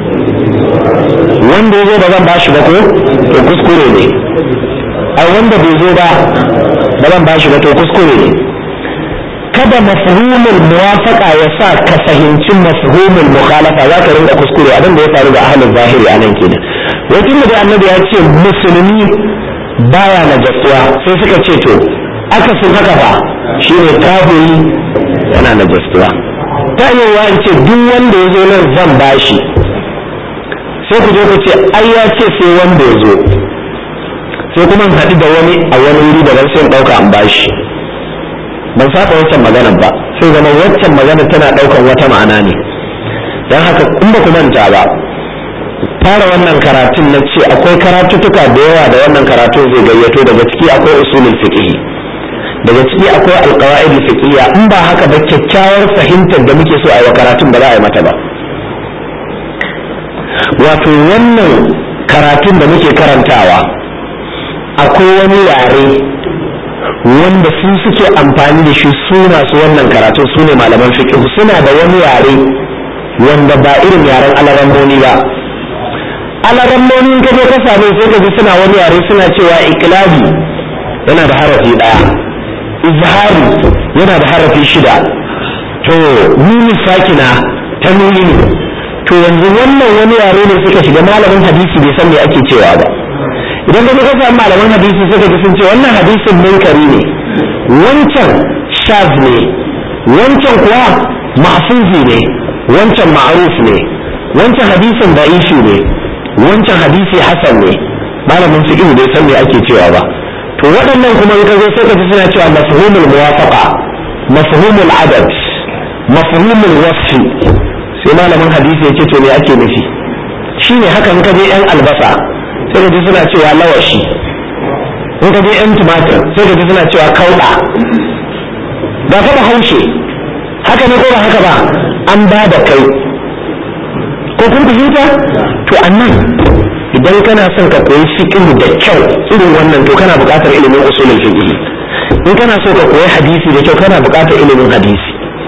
wanda ya zo ba zan bashi ba ko to kuskure ne ai wanda bai zo ba ba zan bashi ba to kuskure ne kada mafhumul muwafaqa ya sa ka fahimci mafhumul mukhalafa za ka rinka kuskure abin da ya faru da ahlul zahiri anan kenan wajen da annabi ya ce musulmi baya najasuwa sai suka ce to akasin haka fa shine kafiri yana najasuwa ta yi wa ce duk wanda ya zo nan zan bashi sai ku je ku ce ai ya ce sai wanda ya zo sai kuma haɗu da wani a wani wuri da sai in ɗauka an bashi ban saba waccan maganar ba sai zama waccan maganar tana ɗaukan wata ma'ana ne don haka in ba ku manta ba fara wannan karatun na ce akwai karatuttuka da yawa da wannan karatun zai gayyato daga ciki akwai usulul fiqh daga ciki akwai alqawaid fiqhiyya in ba haka ba kyakkyawar fahimtar da muke so a yi karatun ba za a yi mata ba wato wannan karatun da muke karantawa akwai wani yare wanda su suke amfani da shi su masu wannan karatun su ne malaman fiqh suna da wani yare wanda ba irin yaren alaramboni ba alaramboni in kaje ka same sai ka ji suna wani yare suna cewa iklabi yana da harafi daya izhari yana da harafi shida to nuni sakina ta nuni to yanzu wannan wani yare ne suka shiga malamin hadisi bai san me ake cewa ba idan ka ka samu malaman hadisi suka ji sun ce wannan hadisin munkari ne wancan shaz ne wancan kuwa mahfuzi ne wancan ma'ruf ne wancan hadisin da'ifi ne wancan hadisi hasan ne malamin fiqh bai san me ake cewa ba to waɗannan kuma in ka zo sai ka ji suna cewa mafhumul muwafaqa mafhumul adad mafhumul wasfi sai malamin hadisi ya ce to me ake nufi shine haka in ka je yan albasa sai ka ji suna cewa lawashi in ka je yan tumatir sai ka ji suna cewa kauɗa ba ka haushe haka ne ko ba haka ba an ba da kai ko kun fahimta to annan idan kana son ka koyi fiqh da kyau irin wannan to kana buƙatar ilimin usulul fiqh in kana so ka koyi hadisi da kyau kana buƙatar ilimin hadisi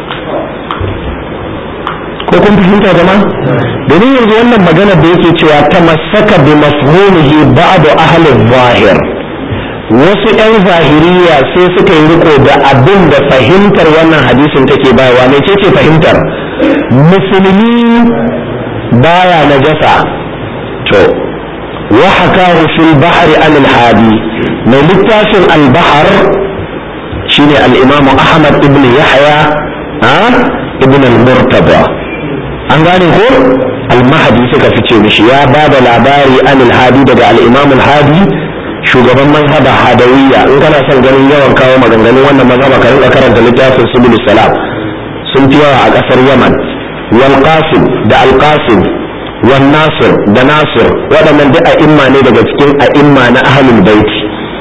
ko kun fahimta jama'a domin yanzu wannan magana da yake cewa ta masaka bi mafhumihi ba'du ahli zahir wasu 'yan zahiriya sai suka yi riko da abin da fahimtar wannan hadisin take bayarwa ne ce ce fahimtar musulmi baya najasa to wa hakahu fil bahri an al hadi mai littafin al bahr shine al imam ahmad ibn yahya ibn al murtada an gane ko al-mahdi suka fice mishi ya ba da labari an al-hadi daga al-imam al-hadi shugaban mazhaba hadawiyya in kana son ganin yawan kawo maganganun wannan mazhaba ka rinka karanta littafin subul salam sun fi yawa a kasar yaman wal qasim da al qasim wan nasir da nasir waɗannan duk a'imma ne daga cikin a'imma na ahlul baiti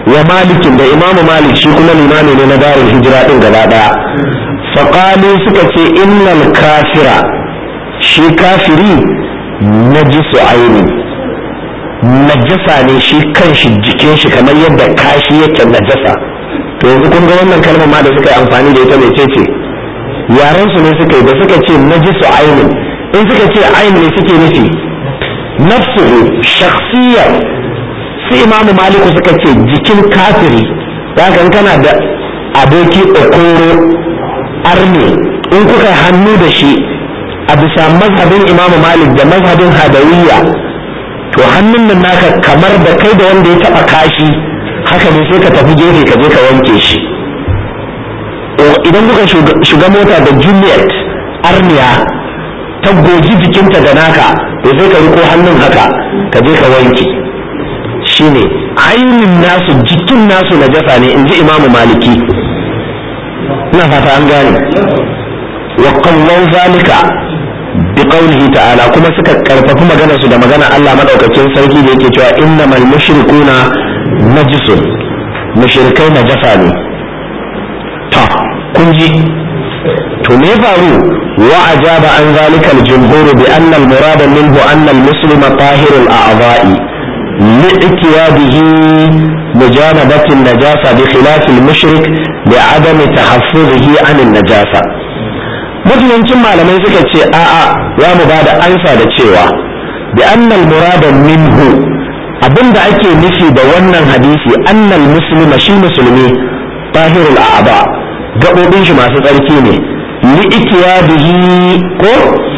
wa malikin da imamu malik shi kuma limami ne na darin hijira din gaba daya faƙalu suka ce innal kafira shi kafiri najisu aini najasa ne shi kanshi jikin shi kamar yadda kashi yake najasa to yanzu kun ga wannan kalmar ma da suka yi amfani da ita mece ce yaran su ne suka yi da suka ce najisu aini in suka ce aini ne suke nufi nafsuhu shakhsiyar su imamu maliku suka ce jikin kafiri za kana da aboki okoro arne in kuka hannu da shi a bisa mazhabin imamu malik da mazhabin hadawiyya to hannun nan naka kamar da kai da wanda ya taba kashi haka ne sai ka tafi gefe ka je ka wanke shi idan kuka shiga mota da juliet arniya ta goji jikinta da naka to sai ka riko hannun haka ka je ka wanke shine ainin nasu jikin nasu najasa ne in ji imamu maliki ina fata an gane wa qawlan zalika bi qawlihi ta'ala kuma suka karfafi maganar su da magana Allah madaukakin sarki da yake cewa innamal mushrikuna najisun mushrikai najasa ne ta kun ji to me faru wa ajaba an zalika al-jumhur bi anna al-murad minhu anna al-muslima tahirul a'dha'i لإتياده مجانبة النجاسة بخلاف المشرك لعدم تحفظه عن النجاسة mafiyancin malamai suka ce a'a za mu ba da ansa da cewa bi annal murada minhu abinda ake nufi da wannan hadisi annal muslima shi musulmi tahirul a'aba gaɓoɓin shi masu tsarki ne li'itiyadihi ko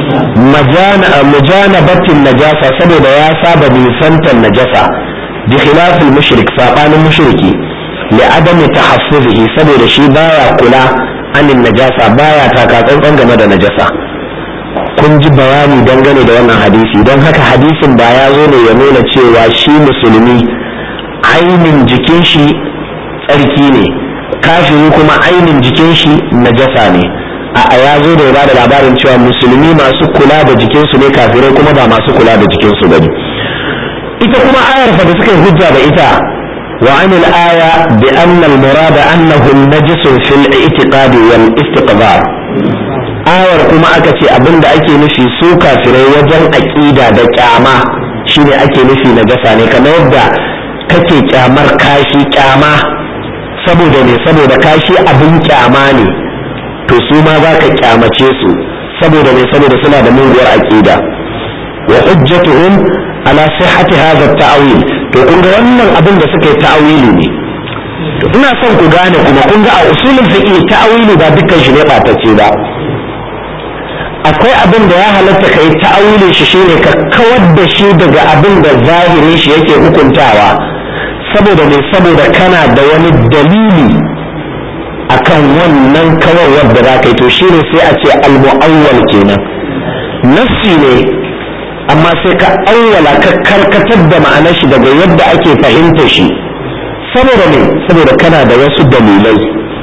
mujanabatin najasa saboda ya saba nisantar najasa bi khilafil mushrik sabanin mushriki li adami tahaffuzihi saboda shi baya kula anin najasa baya taka tsantsan game da najasa kun ji bayani dangane da wannan hadisi don haka hadisin ba ya zo ne ya nuna cewa shi musulmi ainin jikin shi tsarki ne kafiri kuma ainin jikin shi najasa ne a ya zo da ya da labarin cewa musulmi masu kula da jikinsu ne kafirai kuma ba masu kula da jikinsu ba ne ita kuma ayar fa da suka yi hujja da ita wa anil aya bi anna al murada annahu najisun fil i'tiqad wal istiqbar ayar kuma aka ce abinda ake nufi su kafirai wajen aqida da kyama shine ake nufi najasa ne kamar yadda kake kyamar kashi kyama saboda ne saboda kashi abin kyama ne to su ma za ka kyamace su saboda mai saboda suna da muguwar aqida wa hujjatuhum ala sihhati hadha at-ta'wil to kun ga wannan abin da suka yi ta'awili ne to ina son ku gane kuma kun ga a usulul fiqh ta'awili ba dukkan shi ne batacce ba akwai abin da ya halatta kai ta'awilin shi shine ka kawar da shi daga abin da zahirin shi yake hukuntawa saboda ne saboda kana da wani dalili akan wannan kawarwar da za ka yi to shi ne sai a ce almu'awwal kenan nassi ne amma sai ka awwala ka karkatar da ma'anar shi daga yadda ake fahimta shi saboda ne saboda kana da wasu dalilai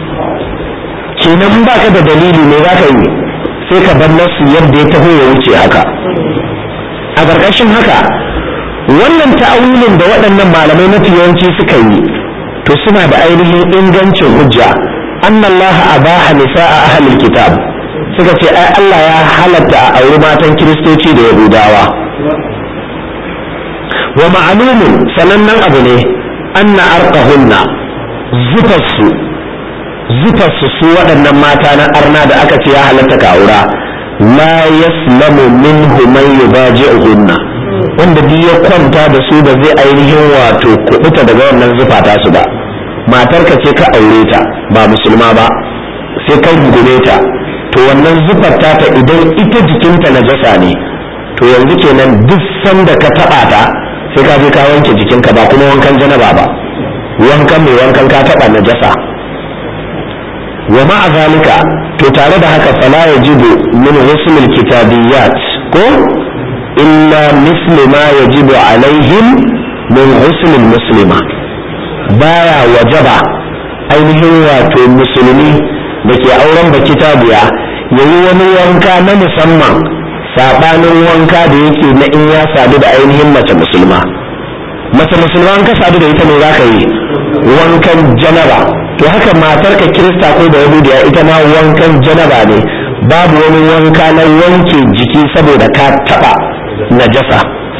kenan ba ka da dalili ne za ka yi sai ka bar nassi yadda ya taho ya wuce haka a ƙarƙashin haka wannan ta'awilin da waɗannan malamai mafi yawanci suka yi to suna da ainihin ingancin hujja أن الله أباح نساء أهل الكتاب suka ce ai Allah ya halatta a auri matan kiristoci da yahudawa wa ma'alumin sanannen abu ne anna arqahunna zufarsu zufarsu su waɗannan mata na arna da aka ce ya halatta ka aura la yaslamu minhu man yubaji'uhunna wanda duk ya kwanta da su da zai ainihin wato kubuta daga wannan zufa ta su ba matarka ce ka aure ta ba musulma ba sai ka rungume ta to wannan zufar ta idan ita jikinta najasa ne to yanzu kenan duk sanda ka taba ta sai ka je ka wanke jikinka ba kuma wankan janaba ba wankan mai wankan ka taba najasa wa ma'a zalika to tare da haka fala yajibu min husnul kitabiyat ko illa mislu ma yajibu alaihim min husnul muslima baya wajaba ainihin wato musulmi da ke auren baki tabiya ya yi wani wanka na musamman saɓanin wanka da yake na in ya sadu da ainihin mace musulma mace musulman ka sadu da ita ne za ka yi wankan janaba to haka matarka kirista ko da yahudiya ita ma wankan janaba ne babu wani wanka na wanke jiki saboda ka taba najasa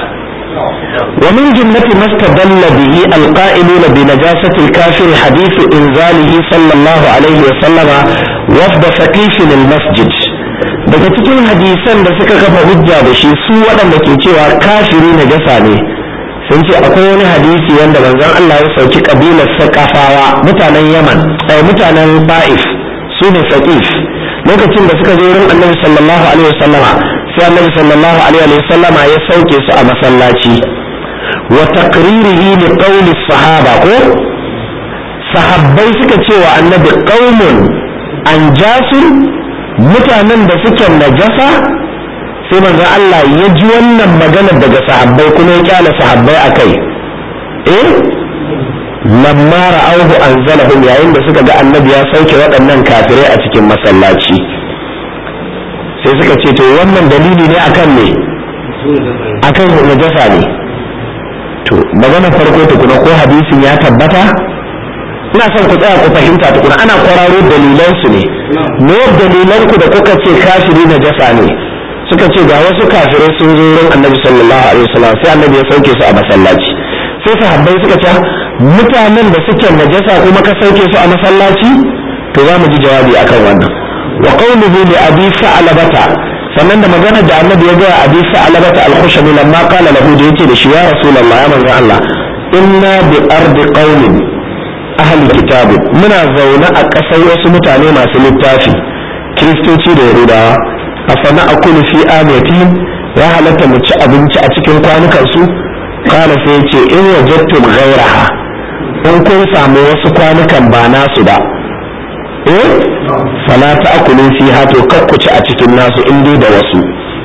ومن جملة ما استدل به القائلون بنجاسة الكافر حديث إنزاله صلى الله عليه وسلم وفد ثقيف المسجد daga cikin hadisan da suka kafa hujja da shi su waɗanda ke cewa kafiri najasa ne sun ce akwai wani hadisi wanda manzon Allah ya sauki kabilar sakafawa mutanen Yaman ai mutanen Ba'if su ne Saqif lokacin da suka zo wurin Annabi sallallahu alaihi wasallama sai Annabi sallallahu alaihi wasallama ya sauke su a masallaci wa taqririhi li qawli sahaba ko sahabbai suka ce wa Annabi qaumun anjasun mutanen da suke najasa sai manzon Allah ya ji wannan magana daga sahabbai kuma ya kyala sahabbai a kai eh lamma ra'awhu anzalahum yayin da suka ga annabi ya sauke waɗannan kafirai a cikin masallaci sai suka ce to wannan dalili ne akan ne akan najasa ne to magana farko tukuna ko hadisin ya tabbata ina son ku tsaya ku fahimta tukuna ana kwararo dalilansu ne me dalilanku da kuka ce kafiri najasa ne suka ce ga wasu kafirai sun zo wurin annabi sallallahu alaihi wasallam sai annabi ya sauke su a masallaci sai sahabbai suka ce mutanen da suke najasa kuma ka sauke su a masallaci to za mu ji jawabi akan wannan wa qawluhu li abi sa'labata sannan da magana da annabi ya ga abi sa'labata al-khushani lamma qala lahu da yace da shi ya rasulullah ya manzo Allah inna bi ardi qaumin ahli kitab muna zaune a ƙasar wasu mutane masu littafi kiristoci da yahudawa afana akulu fi amatin ya halatta mu ci abinci a cikin kwanukan su kala sai ce in wajadtum ghayraha in kun samu wasu kwanukan ba nasu ba eh fala ta'kulu fiha to kakku ci a cikin nasu in dai da wasu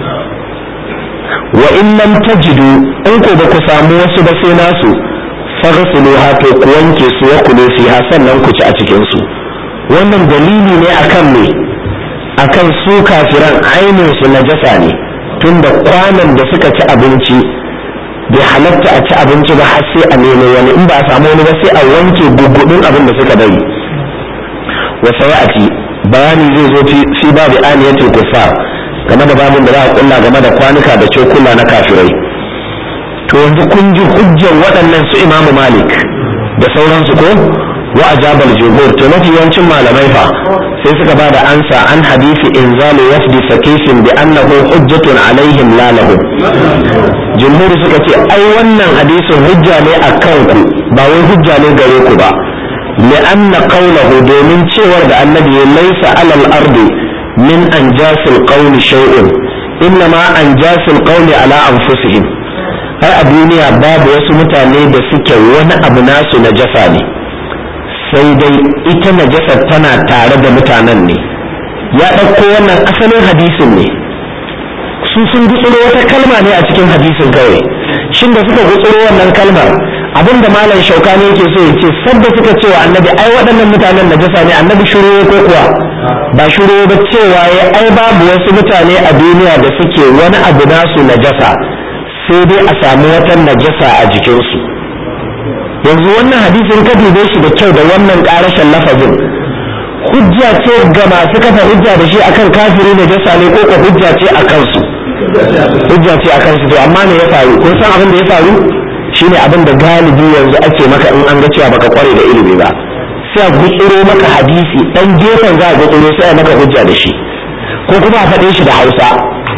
wa in lam tajidu in ko ba ku samu wasu ba sai nasu faghsiluha to ku wanke su wa kulu fiha sannan ku ci a cikin su wannan dalili ne akan me akan su kafiran ainihin su najasa ne tunda kwanan da suka ci abinci bai halatta a ci abinci ba har sai a nemo wani in ba a samu wani ba sai a wanke gugudun abin da suka bari wa sayati bayani zai zo fi babu aniyatul kuffar game da babin da za a kulla game da kwanuka da cokula na kafirai to yanzu kun ji hujjar waɗannan su imamu malik da sauransu ko wa ajabal jumhur to mafi yawancin malamai fa sai suka ba da ansa an hadisi inzalu wafdi fakifin bi annahu hujjatun alaihim la lahum jumhur suka ce ai wannan hadisin hujja ne a kanku ba wai hujja ne gare ku ba لأن قوله دومين cewar da annabi ليس على الأرض من أنجاس القول شيء إنما أنجاس القول على أنفسهم ai a duniya babu wasu mutane da suke wani abu nasu najasa ne sai dai ita najasar tana tare da mutanen ne ya ɗauko wannan asalin hadisin ne su sun gutsuro wata kalma ne a cikin hadisin kawai shin da suka gutsuro wannan kalmar abinda malam shaukani yake so ya ce sabda suka cewa annabi ai waɗannan mutanen najasa ne annabi shuru ko kuwa ba shuru ba cewa ya ai babu wasu mutane a duniya da suke wani abu nasu najasa sai dai a samu wata najasa a jikinsu yanzu wannan hadisin ka dube shi da kyau da wannan ƙarashin lafazin hujja ce ga masu kafa hujja da shi akan kafiri najasa ne ko ko hujja ce a kansu hujja ce a kansu to amma me ya faru kun san abin da ya faru shine abin da galibi yanzu ake maka in an ga cewa baka kware da ilimi ba sai a gutsuro maka hadisi dan gefen za a gutsuro sai a maka hujja da shi ko kuma a faɗe shi da hausa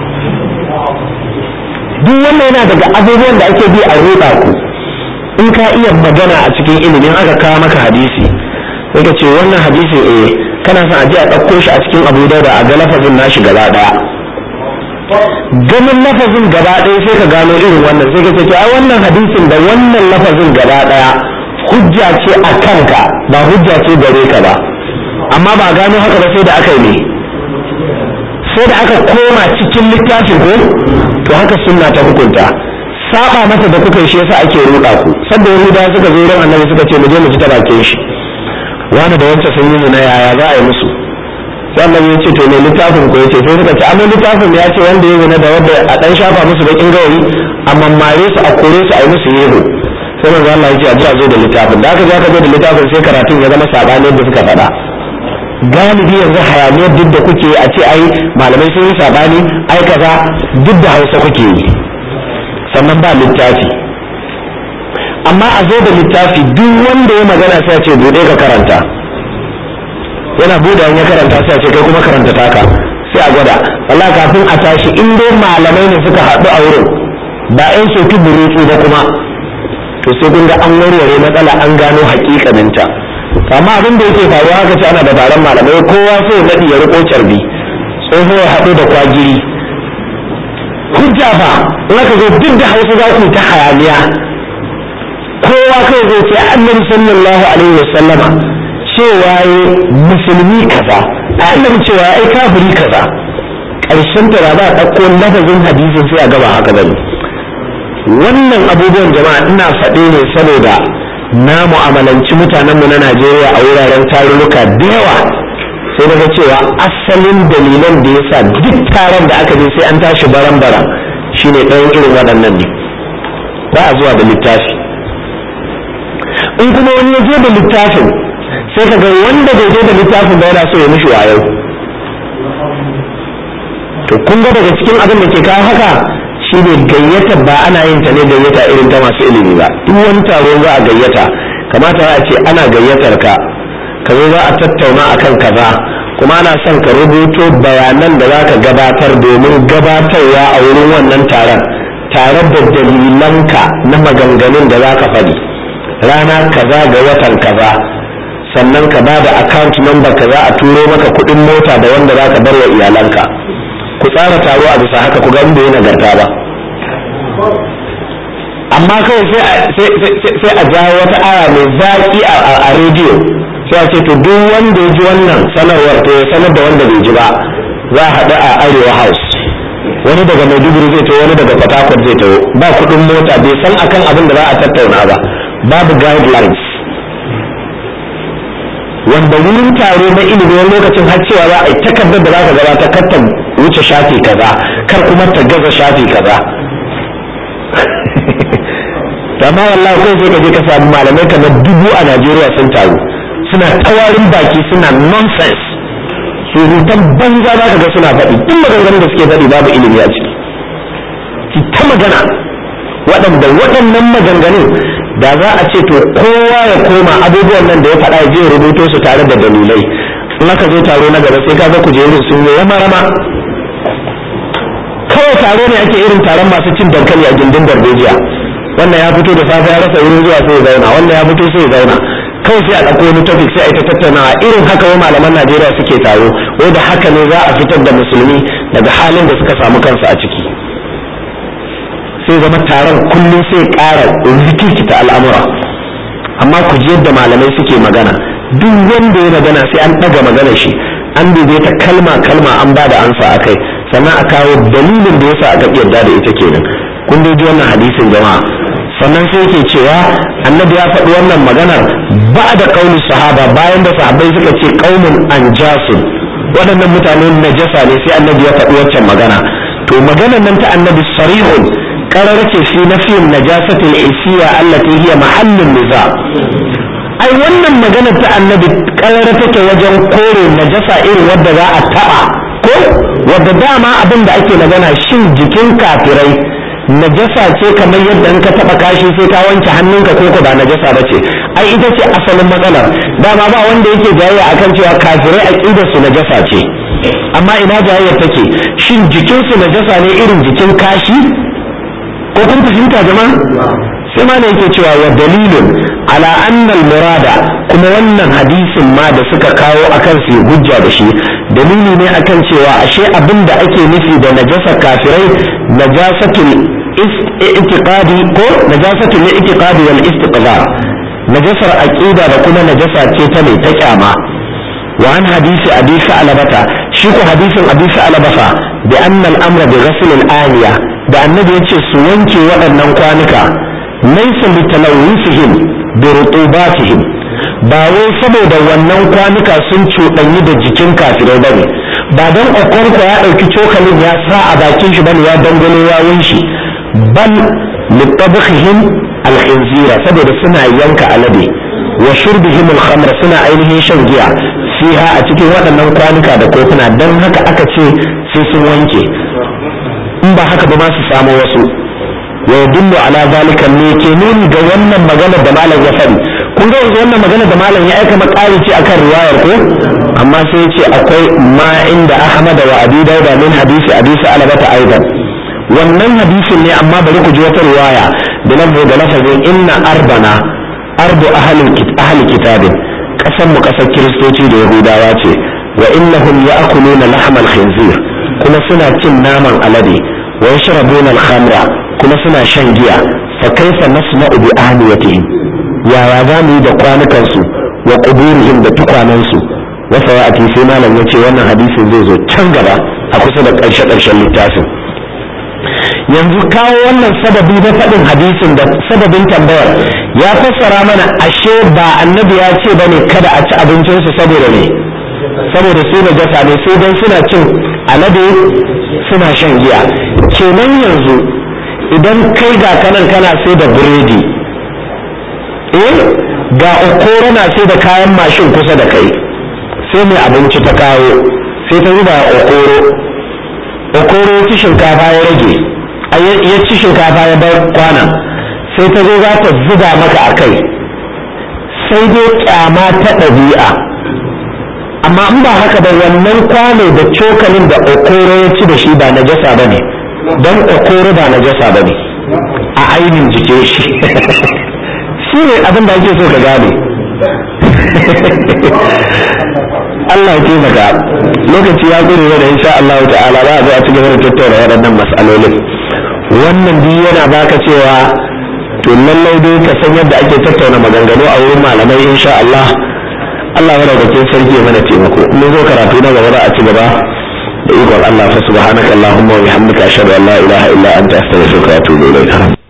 duk wannan yana daga abubuwan da ake bi a ruɗa ku in ka iya magana a cikin ilimin aka kawo maka hadisi sai ka ce wannan hadisi eh kana son a je a ɗauko shi a cikin abu da a ga lafazin nashi gaba ɗaya ganin lafazin gaba ɗaya sai ka gano irin wannan sai ka ce to ai wannan hadisin da wannan lafazin gaba ɗaya hujja ce a kanka ba hujja ce gare ka ba amma ba gano haka ba sai da aka yi ne sai da aka koma cikin littafin ko to haka sunna ta hukunta saba mata da kuka yi shi yasa ake ruɗa ku sanda yahudawa suka zo ran annabi suka ce mu je mu ji ta bakin shi wani da wancan sun yi zina yaya za a yi musu sai annabi ya ce to me littafin ko yace sai suka ce amma littafin ya ce wanda ya zina da wanda a dan shafa musu bakin gawayi a mammare su a kore su a yi musu yero sai manzo Allah ya ce a ji a zo da littafin da aka je aka zo da littafin sai karatun ya zama sabani yadda suka faɗa galibi yanzu hayaniyar duk da kuke a ce ai malamai sun yi sabani ai kaza duk da hausa kuke yi sannan ba littafi amma a zo da littafi duk wanda ya magana sai ce bude ka karanta yana bude ya karanta sai ce kai kuma karanta taka sai a gwada Allah kafin a tashi in dai malamai ne suka haɗu a wurin ba yan soki burutsu ba kuma to sai kun ga an warware matsala an gano hakikaninta amma abin da yake faruwa haka ce ana da taron malamai kowa sai ya naɗi ya riko carbi tsoho ya haɗu da kwagiri hujja fa in aka zo duk da hausa za ku ta hayaniya kowa kai zai ce annabi sallallahu alaihi wasallama cewa ya musulmi kaza a annabi cewa ai kafiri kaza ƙarshen ta ba za a ɗauko lafazin hadisin sai a gaba haka bane wannan abubuwan jama'a ina faɗe ne saboda na mu'amalanci mutanenmu na Najeriya a wuraren tarurruka da yawa sai daga cewa asalin dalilan da yasa duk taron da aka je sai an tashi baran-baran shine ɗayan irin waɗannan ne ba a zuwa da littafi in kuma wani ya je da littafin sai ka ga wanda bai je da littafin ba yana so ya mishi wayo to kun ga daga cikin abin da ke kawo haka shi ne gayyata ba ana yin ta ne gayyata irin ta masu ilimi ba duk wani taro za a gayyata kamata a ce ana gayyatar ka ka zo za a tattauna akan kaza kuma ana son ka rubuto bayanan da za ka gabatar domin gabatarwa a wurin wannan taron tare da dalilanka na maganganun da za ka faɗi rana kaza ga watan kaza sannan ka ba da account number kaza a turo maka kuɗin mota da wanda za ka bar wa iyalanka ku tsara taro a bisa haka ku ga inda ya nagarta ba amma kawai sai a jawo wata aya mai zaƙi a rediyo sai a ce to duk wanda ya ji wannan sanarwar to ya sanar da wanda bai ji ba za a haɗu a arewa house wani daga maiduguri zai taho wani daga fatakwal zai taho ba kuɗin mota bai san akan abin da za a tattauna ba babu guidelines wanda wurin taro na ilimi wani lokacin har cewa za a yi takardar da za ka gabata kar ta wuce shafi kaza kar kuma ta gaza shafi kaza amma wallahi kai sai ka je ka samu malamai kamar dubu a Najeriya sun taru suna tawarin baki suna nonsense surutan banza za ka ga suna faɗi duk maganganun da suke faɗi babu ilimi a ciki ki ta magana waɗanda waɗannan maganganun da za a ce to kowa ya koma abubuwan nan da ya faɗa ya je rubuto su tare da dalilai in aka zo taro na gaba sai kaga kujerun sun yi rama rama kawai taro ne ake irin taron masu cin dankali a gindin darbejiya wannan ya fito da safe ya rasa wurin zuwa sai ya zauna wannan ya fito sai ya zauna kawai sai a ɗauko wani topic sai a yi ta tattaunawa irin haka wa malaman Najeriya suke taro wai da haka ne za a fitar da musulmi daga halin da suka samu kansu a ciki sai zama taron kullum sai ƙara rikikita al'amura amma ku ji yadda malamai suke magana duk wanda ya magana sai an ɗaga maganar shi an dube ta kalma kalma an ba da ansa a kai sannan a kawo dalilin da yasa aka yarda da ita kenan kun dai ji wannan hadisin jama'a sannan sai yake cewa annabi ya faɗi wannan maganar ba da kauli sahaba bayan da sahabbai suka ce qaumun anjasun waɗannan mutane najasa ne sai annabi ya faɗi waccan magana to maganar nan ta annabi sarihun karar ce fi nafiyin najasatil isiya allati hiya mahallin niza ai wannan maganar ta annabi karar take wajen kore najasa irin wadda za a taɓa ko wadda dama abin da ake magana shin jikin kafirai najasa ce kamar yadda in ka taba kashi sai ka wanke hannunka ko ba najasa ba ce ai ita ce asalin matsalar dama ba wanda yake jayayya akan cewa kafirai aqidar su najasa ce amma ina jayayyar take shin jikin su najasa ne irin jikin kashi ko kun fahimta jama'a sai ma ne yake cewa wa dalilun ala annal murada kuma wannan hadisin ma da suka kawo akan su hujja da shi dalili ne akan cewa ashe abin da ake nufi da najasa kafirai najasatul i'tiqadi ko najasatul i'tiqadi wal istiqrar najasar aqida da kuma najasa ce ta mai ta kyama wa an hadisi abi sa'labata shi ko hadisin abi sa'labata bi anna al-amra bi ghasl al-aniya da annabi yace su wanke waɗannan kwanuka laysa bi talawusihim bi rutubatihim ba wai saboda wannan kwanuka sun cuɗanyi da jikin kafirai bane ba don okonko ya ɗauki cokalin ya sa a bakin shi bane ya dangane yawun shi bal litabkhihim alkhinzira saboda suna yanka alade wa shurbihim al-khamra suna ainihin shan giya fiha a cikin waɗannan kwanuka da kofuna dan haka aka ce sai sun wanke in ba haka ba ma su samu wasu wa yadullu ala zalika ne ke nuni ga wannan magana da malam ya faɗi kun ga yanzu wannan magana da malam ya aika makari ce akan riwayar ko amma sai ce akwai ma inda ahmad wa abi dauda min hadisi abi sa'alabata aidan wannan hadisin ne amma bari ku ji wata riwaya da lafzo da lafazin inna arbana ardu ahli kitabin kasan mu kasar kiristoci da yahudawa ce wa innahum ya'kuluna lahmal khinzir kuma suna cin naman alade wa yashrabuna al-khamra kuma suna shan giya fa kaifa nasma'u bi ahliyatihim yaya za mu yi da kwanukan su wa quburihim da tukwanan su wa sawa'ati sai malam yace wannan hadisin zai zo can gaba a kusa da ƙarshe ƙarshen littafin yanzu kawo wannan sababi na faɗin hadisin da sababin tambayar ya fassara mana ashe ba annabi ya ce bane kada a ci abincinsu saboda ne saboda su da jasa ne sai dan suna cin alade suna shan giya kenan yanzu idan kai ga kanan kana sai da biredi eh ga okoro na sai da kayan mashin kusa da kai sai mai abinci ta kawo sai ta zuba okoro okoro ci shinkafa ya rage ya ci shinkafa ya bar kwana sai ta zo za ta zuba maka a kai sai dai kyama ta ɗabi'a amma in ba haka ba wannan kwano da cokalin da okoro ya ci da shi ba na jasa ba ne don okoro ba na jasa ba ne a ainihin jike shi shi ne abin da ake so ka gane Allah ya taimaka lokaci ya gure da insha Allah ta'ala za a zo a ci gaba da tattauna waɗannan mas'alolin wannan biyu yana baka cewa to lallai dai ka san yadda ake tattauna maganganu a wurin malamai insha Allah Allah ya rauke sarki ya mana taimako mun zo karatu na gaba za a ci gaba da ikon Allah fa subhanaka allahumma wa bihamdika ashhadu an la ilaha illa anta astaghfiruka wa atubu ilayk